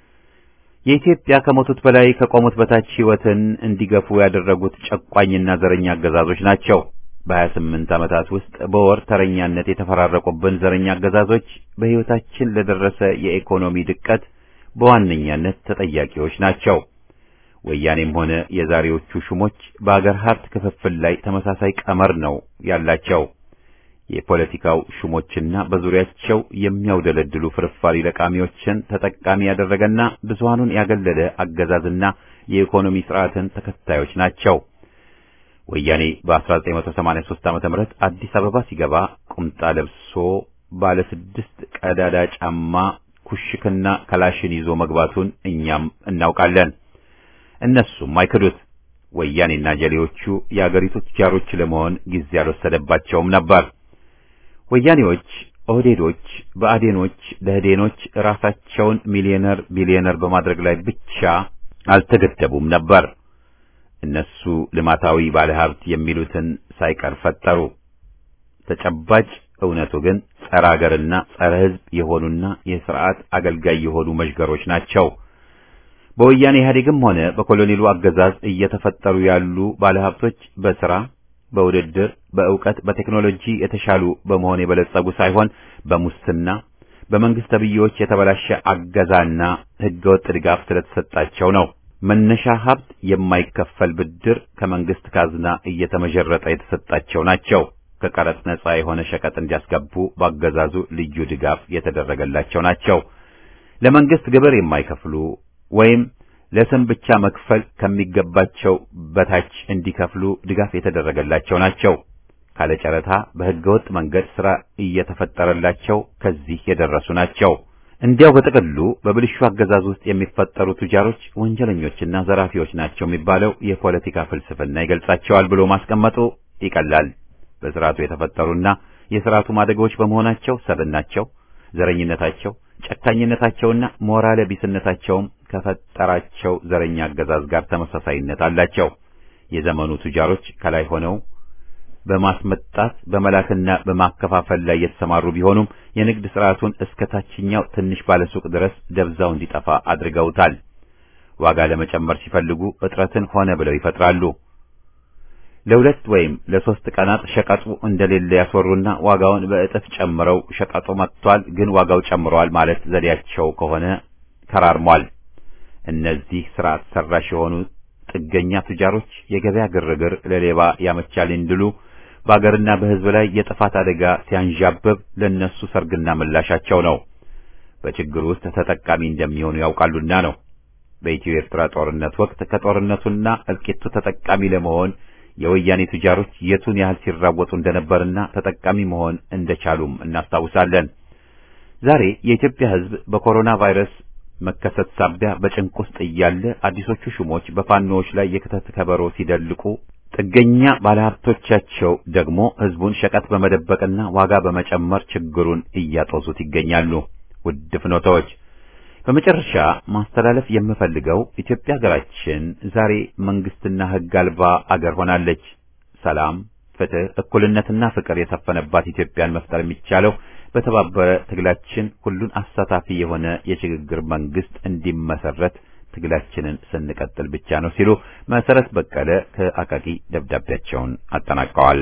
የኢትዮጵያ ከሞቱት በላይ ከቆሙት በታች ሕይወትን እንዲገፉ ያደረጉት ጨቋኝና ዘረኛ አገዛዞች ናቸው። በሀያ ስምንት ዓመታት ውስጥ በወር ተረኛነት የተፈራረቁብን ዘረኛ አገዛዞች በሕይወታችን ለደረሰ የኢኮኖሚ ድቀት በዋነኛነት ተጠያቂዎች ናቸው። ወያኔም ሆነ የዛሬዎቹ ሹሞች በአገር ሀብት ክፍፍል ላይ ተመሳሳይ ቀመር ነው ያላቸው። የፖለቲካው ሹሞችና በዙሪያቸው የሚያውደለድሉ ፍርፋሪ ለቃሚዎችን ተጠቃሚ ያደረገና ብዙሃኑን ያገለለ አገዛዝና የኢኮኖሚ ስርዓትን ተከታዮች ናቸው። ወያኔ በ1983 ዓመተ ምህረት አዲስ አበባ ሲገባ ቁምጣ ለብሶ ባለ ስድስት ቀዳዳ ጫማ ኩሽክና ከላሽን ይዞ መግባቱን እኛም እናውቃለን። እነሱም አይክዱት። ወያኔና ጀሌዎቹ የአገሪቱ ቱጃሮች ለመሆን ጊዜ አልወሰደባቸውም ነበር። ወያኔዎች፣ ኦህዴዶች፣ ብአዴኖች፣ ደህዴኖች ራሳቸውን ሚሊዮነር ቢሊዮነር በማድረግ ላይ ብቻ አልተገደቡም ነበር። እነሱ ልማታዊ ባለሀብት የሚሉትን ሳይቀር ፈጠሩ። ተጨባጭ እውነቱ ግን ጸረ አገርና ጸረ ሕዝብ የሆኑና የስርዓት አገልጋይ የሆኑ መዥገሮች ናቸው። በወያኔ ኢህአዴግም ሆነ በኮሎኔሉ አገዛዝ እየተፈጠሩ ያሉ ባለሀብቶች በስራ በውድድር፣ በእውቀት፣ በቴክኖሎጂ የተሻሉ በመሆን የበለጸጉ ሳይሆን በሙስና በመንግስት ተብዬዎች የተበላሸ አገዛና ህገወጥ ድጋፍ ስለተሰጣቸው ነው። መነሻ ሀብት የማይከፈል ብድር ከመንግስት ካዝና እየተመዠረጠ የተሰጣቸው ናቸው። ከቀረጥ ነጻ የሆነ ሸቀጥ እንዲያስገቡ በአገዛዙ ልዩ ድጋፍ የተደረገላቸው ናቸው። ለመንግስት ግብር የማይከፍሉ ወይም ለስም ብቻ መክፈል ከሚገባቸው በታች እንዲከፍሉ ድጋፍ የተደረገላቸው ናቸው። ካለ ጨረታ በህገወጥ መንገድ ስራ እየተፈጠረላቸው ከዚህ የደረሱ ናቸው። እንዲያው በጥቅሉ በብልሹ አገዛዝ ውስጥ የሚፈጠሩ ቱጃሮች ወንጀለኞችና ዘራፊዎች ናቸው የሚባለው የፖለቲካ ፍልስፍና ይገልጻቸዋል ብሎ ማስቀመጡ ይቀላል። በስርዓቱ የተፈጠሩና የስርዓቱ ማደጎች በመሆናቸው ሰብናቸው፣ ዘረኝነታቸው፣ ጨካኝነታቸውና ሞራለ ቢስነታቸውም ከፈጠራቸው ዘረኛ አገዛዝ ጋር ተመሳሳይነት አላቸው። የዘመኑ ቱጃሮች ከላይ ሆነው በማስመጣት በመላክና በማከፋፈል ላይ የተሰማሩ ቢሆኑም የንግድ ስርዓቱን እስከ ታችኛው ትንሽ ባለሱቅ ድረስ ደብዛው እንዲጠፋ አድርገውታል። ዋጋ ለመጨመር ሲፈልጉ እጥረትን ሆነ ብለው ይፈጥራሉ። ለሁለት ወይም ለሶስት ቀናት ሸቀጡ እንደሌለ ያስወሩና ዋጋውን በእጥፍ ጨምረው ሸቀጡ መጥቷል፣ ግን ዋጋው ጨምሯል ማለት ዘዴያቸው ከሆነ ከራርሟል። እነዚህ ስርዓት ሰራሽ የሆኑ ጥገኛ ቱጃሮች የገበያ ግርግር ለሌባ ያመቻል እንዲሉ በአገርና በሕዝብ ላይ የጥፋት አደጋ ሲያንዣብብ ለነሱ ሰርግና ምላሻቸው ነው። በችግር ውስጥ ተጠቃሚ እንደሚሆኑ ያውቃሉና ነው። በኢትዮ ኤርትራ ጦርነት ወቅት ከጦርነቱና እልቂቱ ተጠቃሚ ለመሆን የወያኔ ቱጃሮች የቱን ያህል ሲራወጡ እንደነበርና ተጠቃሚ መሆን እንደቻሉም እናስታውሳለን። ዛሬ የኢትዮጵያ ሕዝብ በኮሮና ቫይረስ መከሰት ሳቢያ በጭንቅ ውስጥ እያለ አዲሶቹ ሹሞች በፋኖዎች ላይ የክተት ከበሮ ሲደልቁ ጥገኛ ባለሀብቶቻቸው ደግሞ ሕዝቡን ሸቀጥ በመደበቅና ዋጋ በመጨመር ችግሩን እያጦዙት ይገኛሉ። ውድ ፍኖታዎች፣ በመጨረሻ ማስተላለፍ የምፈልገው ኢትዮጵያ ሀገራችን ዛሬ መንግስትና ሕግ አልባ አገር ሆናለች። ሰላም፣ ፍትህ፣ እኩልነትና ፍቅር የሰፈነባት ኢትዮጵያን መፍጠር የሚቻለው በተባበረ ትግላችን ሁሉን አሳታፊ የሆነ የሽግግር መንግስት እንዲመሰረት ትግላችንን ስንቀጥል ብቻ ነው ሲሉ መሰረት በቀለ ከአቃቂ ደብዳቤያቸውን አጠናቀዋል።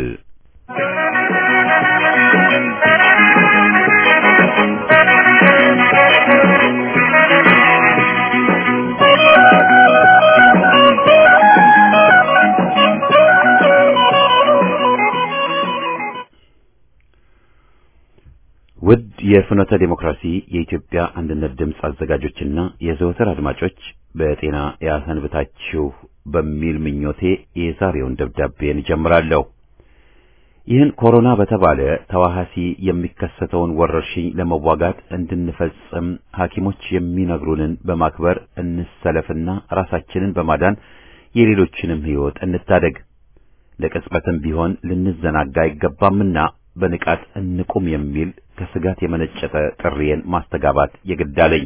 ውድ የፍኖተ ዴሞክራሲ የኢትዮጵያ አንድነት ድምፅ አዘጋጆችና የዘወትር አድማጮች በጤና ያሰንብታችሁ በሚል ምኞቴ የዛሬውን ደብዳቤን እጀምራለሁ። ይህን ኮሮና በተባለ ተዋሃሲ የሚከሰተውን ወረርሽኝ ለመዋጋት እንድንፈጽም ሐኪሞች የሚነግሩንን በማክበር እንሰለፍና ራሳችንን በማዳን የሌሎችንም ሕይወት እንታደግ። ለቅጽበትም ቢሆን ልንዘናጋ አይገባምና በንቃት እንቁም የሚል ከስጋት የመነጨተ ጥሪዬን ማስተጋባት የግድ አለኝ።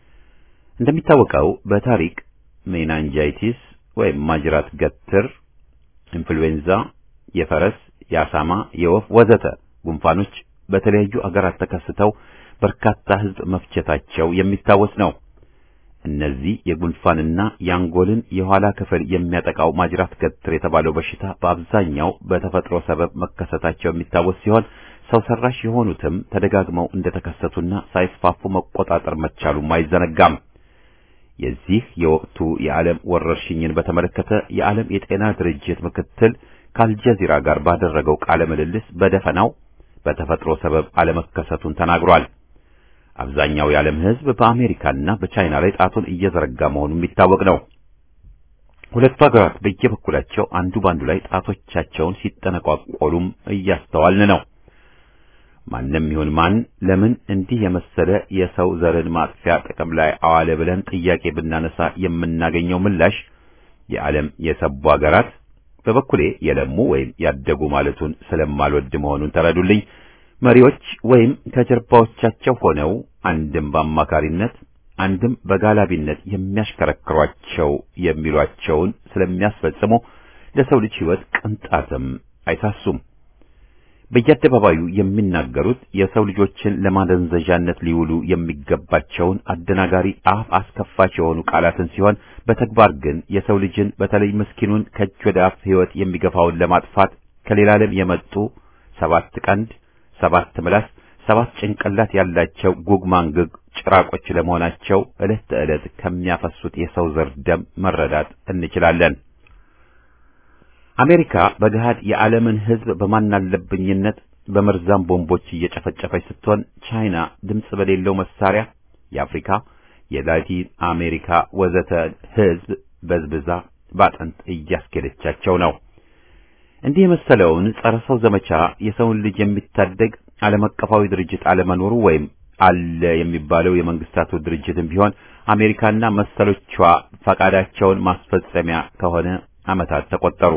እንደሚታወቀው በታሪክ ሜናንጃይቲስ ወይም ማጅራት ገትር፣ ኢንፍሉዌንዛ፣ የፈረስ፣ የአሳማ፣ የወፍ ወዘተ ጉንፋኖች በተለያዩ አገራት ተከስተው በርካታ ሕዝብ መፍጀታቸው የሚታወስ ነው። እነዚህ የጉንፋንና የአንጎልን የኋላ ክፍል የሚያጠቃው ማጅራት ገትር የተባለው በሽታ በአብዛኛው በተፈጥሮ ሰበብ መከሰታቸው የሚታወስ ሲሆን ሰው ሰራሽ የሆኑትም ተደጋግመው እንደተከሰቱና ሳይስፋፉ መቆጣጠር መቻሉም አይዘነጋም። የዚህ የወቅቱ የዓለም ወረርሽኝን በተመለከተ የዓለም የጤና ድርጅት ምክትል ከአልጀዚራ ጋር ባደረገው ቃለ ምልልስ በደፈናው በተፈጥሮ ሰበብ አለመከሰቱን ተናግሯል። አብዛኛው የዓለም ሕዝብ በአሜሪካና በቻይና ላይ ጣቱን እየዘረጋ መሆኑ የሚታወቅ ነው። ሁለቱ ሀገራት በየበኩላቸው አንዱ ባንዱ ላይ ጣቶቻቸውን ሲጠነቋቆሉም እያስተዋልን ነው። ማንም ይሁን ማን ለምን እንዲህ የመሰለ የሰው ዘርን ማጥፊያ ጥቅም ላይ አዋለ ብለን ጥያቄ ብናነሳ የምናገኘው ምላሽ የዓለም የሰቡ ሀገራት በበኩሌ የለሙ ወይም ያደጉ ማለቱን ስለማልወድ መሆኑን ተረዱልኝ። መሪዎች ወይም ከጀርባዎቻቸው ሆነው አንድም በአማካሪነት አንድም በጋላቢነት የሚያሽከረክሯቸው የሚሏቸውን ስለሚያስፈጽሙ ለሰው ልጅ ሕይወት ቅንጣትም አይሳሱም። በየአደባባዩ የሚናገሩት የሰው ልጆችን ለማደንዘዣነት ሊውሉ የሚገባቸውን አደናጋሪ አፍ አስከፋች የሆኑ ቃላትን ሲሆን በተግባር ግን የሰው ልጅን በተለይ ምስኪኑን ከእጅ ወደ አፍ ሕይወት የሚገፋውን ለማጥፋት ከሌላ ዓለም የመጡ ሰባት ቀንድ፣ ሰባት ምላስ፣ ሰባት ጭንቅላት ያላቸው ጉግ ማንግግ ጭራቆች ለመሆናቸው ዕለት ተዕለት ከሚያፈሱት የሰው ዘር ደም መረዳት እንችላለን። አሜሪካ በገሃድ የዓለምን ሕዝብ በማናለብኝነት በመርዛም ቦምቦች እየጨፈጨፈች ስትሆን ቻይና ድምፅ በሌለው መሳሪያ የአፍሪካ፣ የላቲን አሜሪካ ወዘተ ሕዝብ በዝብዛ ባጥንት እያስኬደቻቸው ነው። እንዲህ የመሰለውን ጸረ ሰው ዘመቻ የሰውን ልጅ የሚታደግ ዓለም አቀፋዊ ድርጅት አለመኖሩ ወይም አለ የሚባለው የመንግስታቱ ድርጅትም ቢሆን አሜሪካና መሰሎቿ ፈቃዳቸውን ማስፈጸሚያ ከሆነ ዓመታት ተቆጠሩ።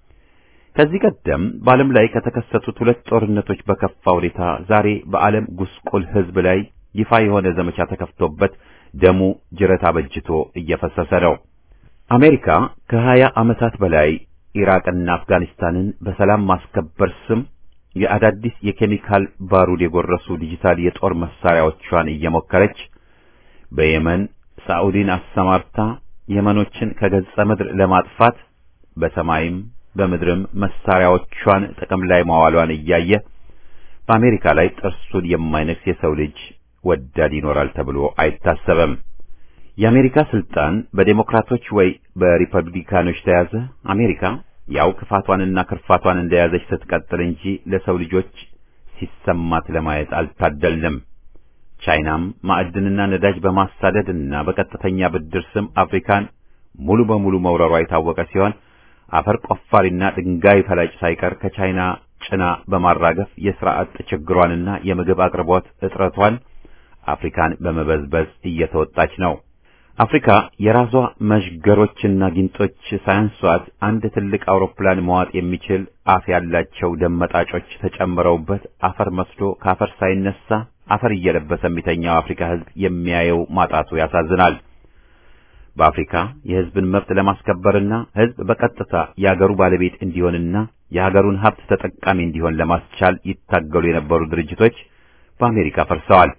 ከዚህ ቀደም በዓለም ላይ ከተከሰቱት ሁለት ጦርነቶች በከፋ ሁኔታ ዛሬ በዓለም ጉስቁል ሕዝብ ላይ ይፋ የሆነ ዘመቻ ተከፍቶበት ደሙ ጅረት አበጅቶ እየፈሰሰ ነው። አሜሪካ ከሀያ ዓመታት በላይ ኢራቅና አፍጋኒስታንን በሰላም ማስከበር ስም የአዳዲስ የኬሚካል ባሩድ የጎረሱ ዲጂታል የጦር መሳሪያዎቿን እየሞከረች በየመን ሳዑዲን አሰማርታ የመኖችን ከገጸ ምድር ለማጥፋት በሰማይም በምድርም መሳሪያዎቿን ጥቅም ላይ ማዋሏን እያየ በአሜሪካ ላይ ጥርሱን የማይነክስ የሰው ልጅ ወዳድ ይኖራል ተብሎ አይታሰብም። የአሜሪካ ስልጣን በዴሞክራቶች ወይ በሪፐብሊካኖች ተያዘ። አሜሪካ ያው ክፋቷንና ክርፋቷን እንደያዘች ስትቀጥል እንጂ ለሰው ልጆች ሲሰማት ለማየት አልታደልንም። ቻይናም ማዕድንና ነዳጅ በማሳደድና በቀጥተኛ ብድር ስም አፍሪካን ሙሉ በሙሉ መውረሯ የታወቀ ሲሆን አፈር ቆፋሪና ድንጋይ ፈላጭ ሳይቀር ከቻይና ጭና በማራገፍ የሥራ አጥ ችግሯንና የምግብ አቅርቦት እጥረቷን አፍሪካን በመበዝበዝ እየተወጣች ነው። አፍሪካ የራሷ መዥገሮችና ጊንጦች ሳያንሷት አንድ ትልቅ አውሮፕላን መዋጥ የሚችል አፍ ያላቸው ደመጣጮች ተጨምረውበት አፈር መስሎ ከአፈር ሳይነሳ አፈር እየለበሰ የሚተኛው አፍሪካ ሕዝብ የሚያየው ማጣቱ ያሳዝናል። በአፍሪካ የሕዝብን መብት ለማስከበርና ሕዝብ በቀጥታ የአገሩ ባለቤት እንዲሆንና የሀገሩን ሀብት ተጠቃሚ እንዲሆን ለማስቻል ይታገሉ የነበሩ ድርጅቶች በአሜሪካ ፈርሰዋል።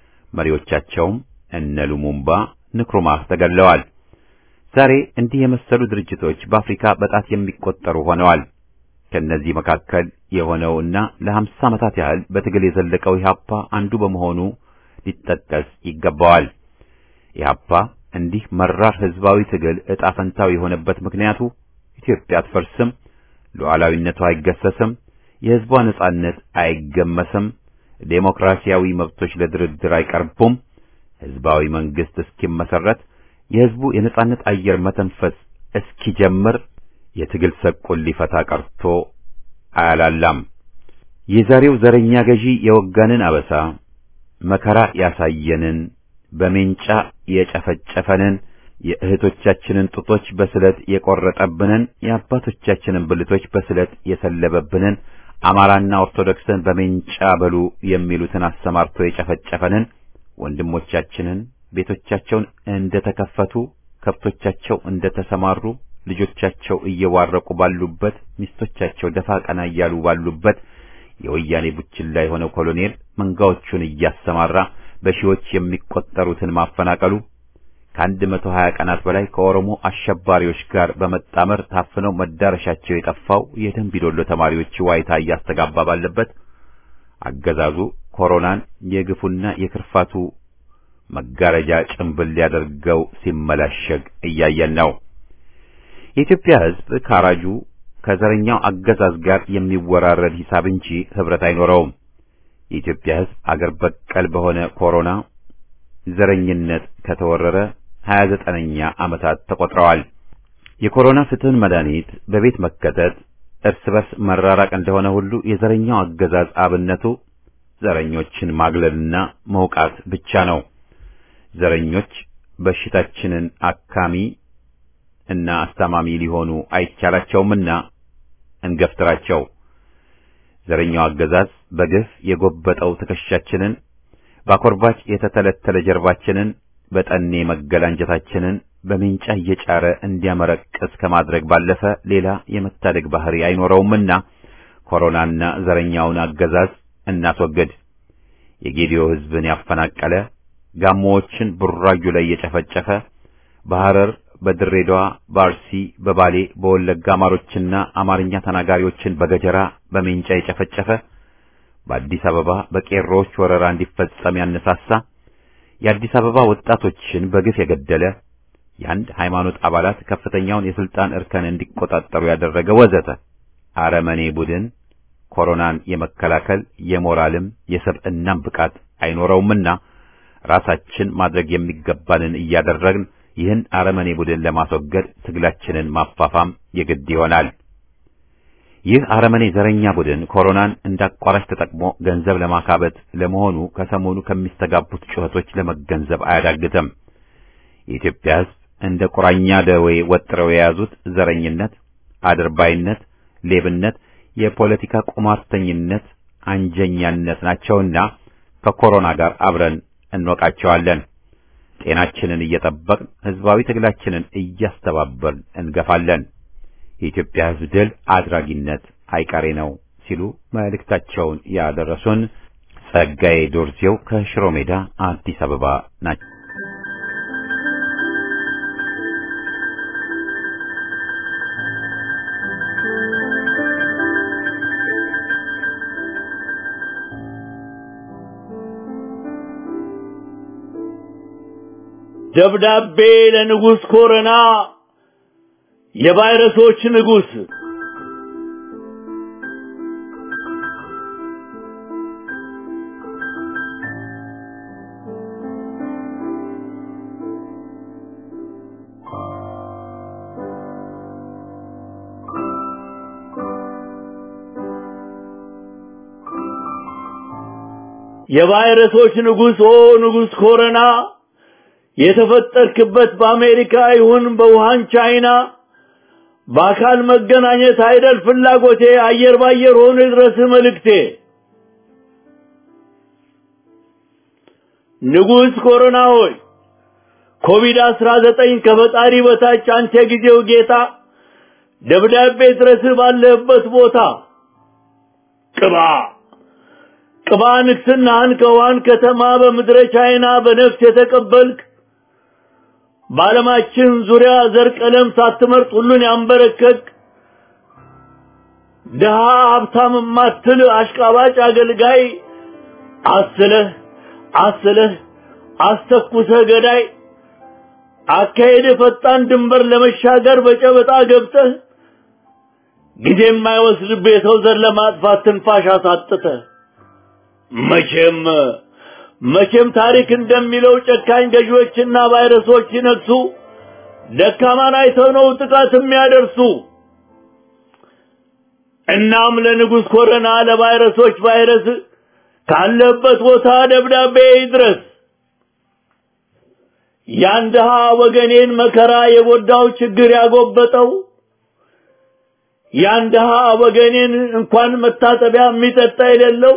መሪዎቻቸውም እነ ሉሙምባ ንክሩማህ ተገለዋል። ዛሬ እንዲህ የመሰሉ ድርጅቶች በአፍሪካ በጣት የሚቆጠሩ ሆነዋል። ከነዚህ መካከል የሆነውና ለሀምሳ ዓመታት ያህል በትግል የዘለቀው ኢህአፓ አንዱ በመሆኑ ሊጠቀስ ይገባዋል። ኢህአፓ እንዲህ መራር ህዝባዊ ትግል ዕጣ ፈንታው የሆነበት ምክንያቱ ኢትዮጵያ አትፈርስም፣ ሉዓላዊነቷ አይገሰስም፣ የህዝቧ ነጻነት አይገመስም፣ ዴሞክራሲያዊ መብቶች ለድርድር አይቀርቡም፣ ህዝባዊ መንግስት እስኪመሰረት የህዝቡ የነጻነት አየር መተንፈስ እስኪጀምር የትግል ሰቁን ሊፈታ ቀርቶ አያላላም። የዛሬው ዘረኛ ገዢ የወጋንን አበሳ መከራ ያሳየንን በሜንጫ የጨፈጨፈንን የእህቶቻችንን ጡቶች በስለት የቆረጠብንን የአባቶቻችንን ብልቶች በስለት የሰለበብንን አማራና ኦርቶዶክስን በሜንጫ በሉ የሚሉትን አሰማርቶ የጨፈጨፈንን ወንድሞቻችንን ቤቶቻቸውን እንደተከፈቱ ከብቶቻቸው እንደተሰማሩ ልጆቻቸው እየዋረቁ ባሉበት ሚስቶቻቸው ደፋ ቀና እያሉ ባሉበት የወያኔ ቡችላ የሆነው ኮሎኔል መንጋዎቹን እያሰማራ በሺዎች የሚቆጠሩትን ማፈናቀሉ ከአንድ መቶ ሀያ ቀናት በላይ ከኦሮሞ አሸባሪዎች ጋር በመጣመር ታፍነው መዳረሻቸው የጠፋው የደንቢዶሎ ተማሪዎች ዋይታ እያስተጋባ ባለበት አገዛዙ ኮሮናን የግፉና የክርፋቱ መጋረጃ ጭንብል ሊያደርገው ሲመላሸግ እያየን ነው። የኢትዮጵያ ሕዝብ ካራጁ ከዘረኛው አገዛዝ ጋር የሚወራረድ ሂሳብ እንጂ ህብረት አይኖረውም። የኢትዮጵያ ሕዝብ አገር በቀል በሆነ ኮሮና ዘረኝነት ከተወረረ ሀያ ዘጠነኛ ዓመታት ተቆጥረዋል። የኮሮና ፍትህን መድኃኒት በቤት መከተት እርስ በርስ መራራቅ እንደሆነ ሁሉ የዘረኛው አገዛዝ አብነቱ ዘረኞችን ማግለልና መውቃት ብቻ ነው። ዘረኞች በሽታችንን አካሚ እና አስታማሚ ሊሆኑ አይቻላቸውምና እንገፍትራቸው። ዘረኛው አገዛዝ በግፍ የጎበጠው ትከሻችንን በአኮርባች የተተለተለ ጀርባችንን በጠኔ መገላንጀታችንን በሜንጫ እየጫረ እንዲያመረቅስ ከማድረግ ባለፈ ሌላ የመታደግ ባህሪ አይኖረውምና ኮሮናና ዘረኛውን አገዛዝ እናስወግድ። የጌዲዮ ሕዝብን ያፈናቀለ ጋሞዎችን ቡራዩ ላይ የጨፈጨፈ በሐረር፣ በድሬዳዋ፣ በአርሲ፣ በባሌ፣ በወለጋ አማሮችና አማርኛ ተናጋሪዎችን በገጀራ በሜንጫ የጨፈጨፈ በአዲስ አበባ በቄሮዎች ወረራ እንዲፈጸም ያነሳሳ የአዲስ አበባ ወጣቶችን በግፍ የገደለ የአንድ ሃይማኖት አባላት ከፍተኛውን የስልጣን እርከን እንዲቆጣጠሩ ያደረገ ወዘተ አረመኔ ቡድን ኮሮናን የመከላከል የሞራልም የሰብዕናም ብቃት አይኖረውምና ራሳችን ማድረግ የሚገባንን እያደረግን ይህን አረመኔ ቡድን ለማስወገድ ትግላችንን ማፋፋም የግድ ይሆናል። ይህ አረመኔ ዘረኛ ቡድን ኮሮናን እንዳቋራጭ ተጠቅሞ ገንዘብ ለማካበት ለመሆኑ ከሰሞኑ ከሚስተጋቡት ጩኸቶች ለመገንዘብ አያዳግትም። የኢትዮጵያ ሕዝብ እንደ ቁራኛ ደዌ ወጥረው የያዙት ዘረኝነት፣ አድርባይነት፣ ሌብነት፣ የፖለቲካ ቁማርተኝነት፣ አንጀኛነት ናቸውና ከኮሮና ጋር አብረን እንወቃቸዋለን። ጤናችንን እየጠበቅን ሕዝባዊ ትግላችንን እያስተባበርን እንገፋለን። የኢትዮጵያ ሕዝብ ድል አድራጊነት አይቀሬ ነው ሲሉ መልእክታቸውን ያደረሱን ጸጋዬ ዶርዜው ከሽሮ ሜዳ አዲስ አበባ ናቸው። ደብዳቤ ለንጉሥ ኮረና የቫይረሶች ንጉሥ የቫይረሶች ንጉሥ ኦ ንጉሥ ኮረና የተፈጠርክበት በአሜሪካ ይሁን በውሃን ቻይና በአካል መገናኘት አይደል ፍላጎቴ አየር ባየር ሆኖ ይድረስ መልእክቴ ንጉሥ ኮሮና ሆይ ኮቪድ አስራ ዘጠኝ ከፈጣሪ በታች አንተ ጊዜው ጌታ ደብዳቤ ድረስ ባለህበት ቦታ ቅባ ቅባ ንግስናህን ከውሃን ከተማ በምድረ ቻይና በነፍስ የተቀበልክ በዓለማችን ዙሪያ ዘር ቀለም ሳትመርጥ ሁሉን ያንበረከክ ድሃ ሀብታም ማትል አሽቃባጭ አገልጋይ አስለህ አስለህ አስተኩሰህ ገዳይ አካሄድ ፈጣን ድንበር ለመሻገር በጨበጣ ገብተህ ጊዜ የማይወስድብህ የሰው ዘር ለማጥፋት ትንፋሽ አሳጥተህ መቼም መቼም ታሪክ እንደሚለው ጨካኝ ገዢዎችና ቫይረሶች ሲነግሱ ደካማን አይተው ነው ጥቃት የሚያደርሱ። እናም ለንጉሥ ኮረና ለቫይረሶች ቫይረስ ካለበት ቦታ ደብዳቤ ይድረስ። ያን ድሃ ወገኔን መከራ የጎዳው ችግር ያጎበጠው ያን ድሃ ወገኔን እንኳን መታጠቢያ የሚጠጣ የሌለው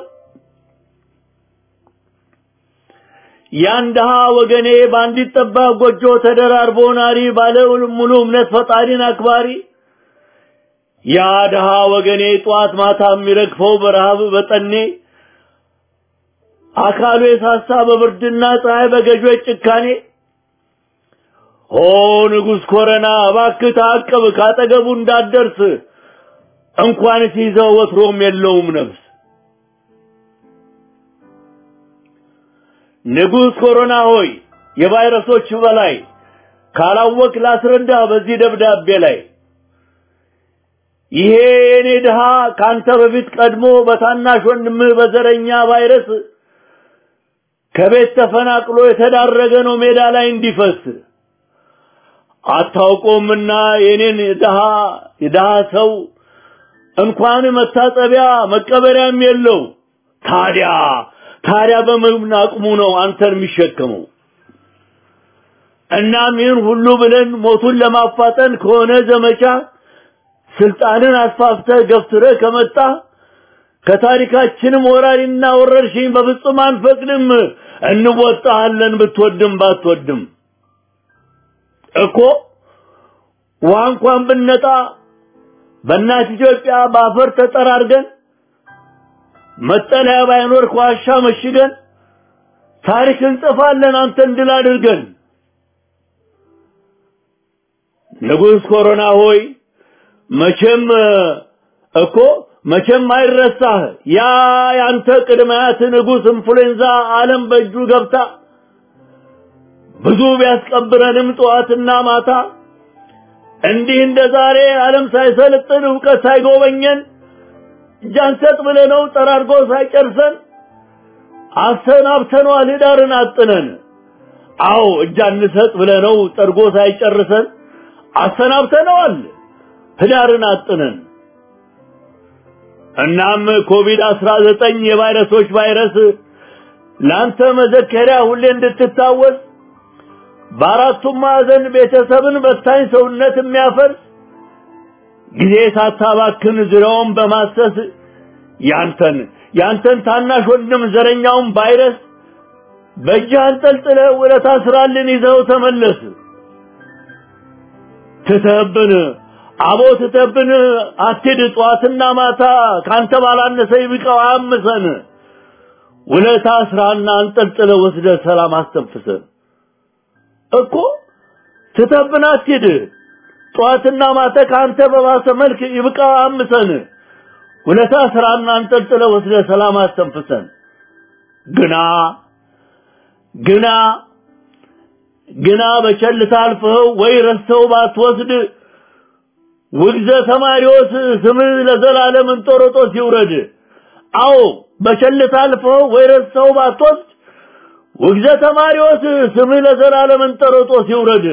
ያን ድሃ ወገኔ በአንዲት ጠባብ ጎጆ ተደራርቦ ናሪ ባለ ሙሉ እምነት ፈጣሪን አክባሪ ያ ድሃ ወገኔ ጧት ማታ የሚረግፈው በረሃብ በጠኔ አካሉ የሳሳ በብርድና ፀሐይ በገዦች ጭካኔ ኦ ንጉሥ ኮረና እባክህ ታቅብ ካጠገቡ እንዳትደርስ እንኳን ሲይዘው ወትሮም የለውም ነፍስ ንጉሥ ኮሮና ሆይ የቫይረሶች በላይ ካላወቅ ላስረዳ በዚህ ደብዳቤ ላይ ይሄ የኔ ድሃ ካንተ በፊት ቀድሞ በታናሽ ወንድምህ በዘረኛ ቫይረስ ከቤት ተፈናቅሎ የተዳረገ ነው ሜዳ ላይ እንዲፈስ አታውቆምና የኔን ድሃ የድሃ ሰው እንኳን መታጠቢያ መቀበሪያም የለው ታዲያ ታዲያ በምን አቅሙ ነው አንተን የሚሸከመው? እናም ይህን ሁሉ ብለን ሞቱን ለማፋጠን ከሆነ ዘመቻ ስልጣንን አስፋፍተህ ገፍትረህ ከመጣ ከታሪካችንም ወራሪና ወረርሽኝ በፍጹም አንፈቅድም። እንወጣሃለን ብትወድም ባትወድም እኮ ውሃ እንኳን ብነጣ በእናት ኢትዮጵያ በአፈር ተጠራርገን መጠለያ ባይኖር ከዋሻ መሽገን ታሪክ እንጽፋለን አንተን ድል አድርገን። ንጉሥ ኮሮና ሆይ መቼም እኮ መቼም አይረሳህ ያ ያንተ ቅድማያት ንጉሥ ኢንፍሉዌንዛ ዓለም በእጁ ገብታ ብዙ ቢያስቀብረንም ጠዋትና ማታ እንዲህ እንደ ዛሬ ዓለም ሳይሰለጥን እውቀት ሳይጎበኘን እጃንሰጥ ብለነው ጠራርጎ ሳይጨርሰን አሰናብተነዋል ህዳርን አጥነን። አዎ እጅ አንሰጥ ብለነው ጠርጎ ሳይጨርሰን አሰናብተነዋል ህዳርን አጥነን። እናም ኮቪድ አስራ ዘጠኝ የቫይረሶች ቫይረስ ለአንተ መዘከሪያ ሁሌ እንድትታወስ በአራቱም ማዕዘን ቤተሰብን በታኝ ሰውነት የሚያፈርስ ጊዜ ሳታባክን ዙሪያውን በማሰስ ያንተን ያንተን ታናሽ ወንድም ዘረኛውን ቫይረስ በእጅህ አንጠልጥለህ ውለታ ስራልን ይዘው ተመለስ። ትተህብን አቦ ትተህብን አትሂድ ጠዋትና ማታ ካንተ ባላነሰ ይብቃው አያምሰን። ውለታ ስራና አንጠልጥለህ ወስደህ ሰላም አስተንፍሰን እኮ ትተህብን አትሂድ ጠዋትና ማታ ካንተ በባሰ መልክ ይብቃው አያምሰን። ውለታ ስራና አንጠልጥለህ ወስደህ ሰላም አስተንፍሰን። ግና ግና ግና በቸልታ አልፈኸው ወይ ረስተው ባትወስድ ውግዘ ተማሪዎስ ስምህ ለዘላለም እንጦሮጦስ ይውረድ። አዎ በቸልታ አልፈኸው ወይ ረስተው ባትወስድ ውግዘ ተማሪዎስ ስምህ ለዘላለም እንጦሮጦስ ይውረድ።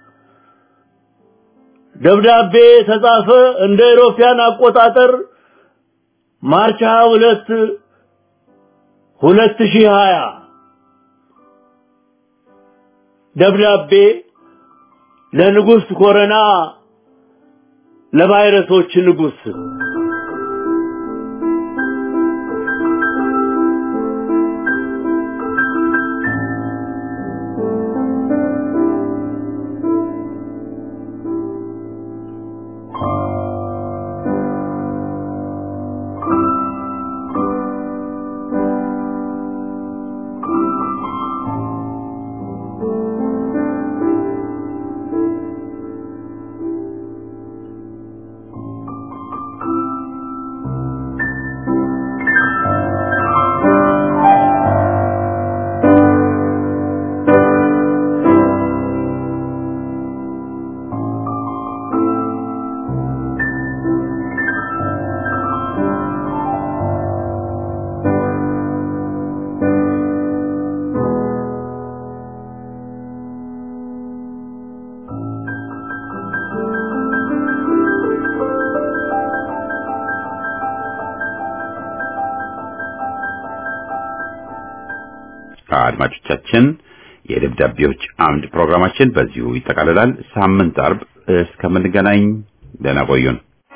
ደብዳቤ ተጻፈ እንደ ኢሮፒያን አቆጣጠር ማርች 22 2020 ደብዳቤ ለንጉሥ ኮረና ለቫይረሶች ንጉሥ አድማጮቻችን የደብዳቤዎች አምድ ፕሮግራማችን በዚሁ ይጠቃልላል። ሳምንት አርብ እስከምንገናኝ ደህና ቆዩን።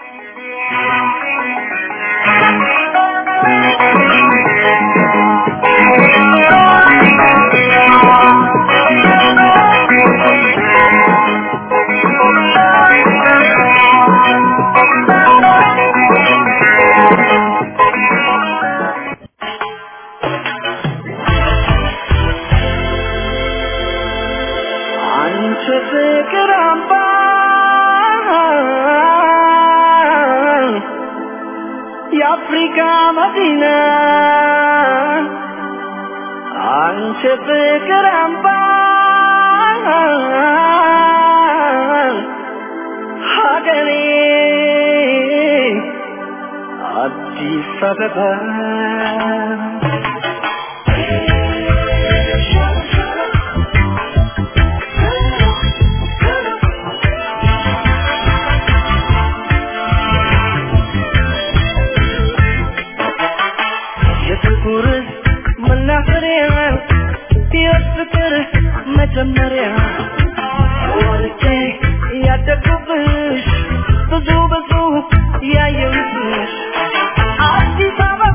አንቺ ፍቅር አምባ የአፍሪካ መዲና አንቺ ፍቅር አምባ ሀገሬ አዲስ አበባ የፍቅር መናፈሪያ የፍቅር መጀመሪያ ወርጄ ያደግኩብሽ ብዙ ብዙ ያየሁብሽ አዲስ አበባ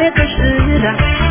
ተቀሽዳ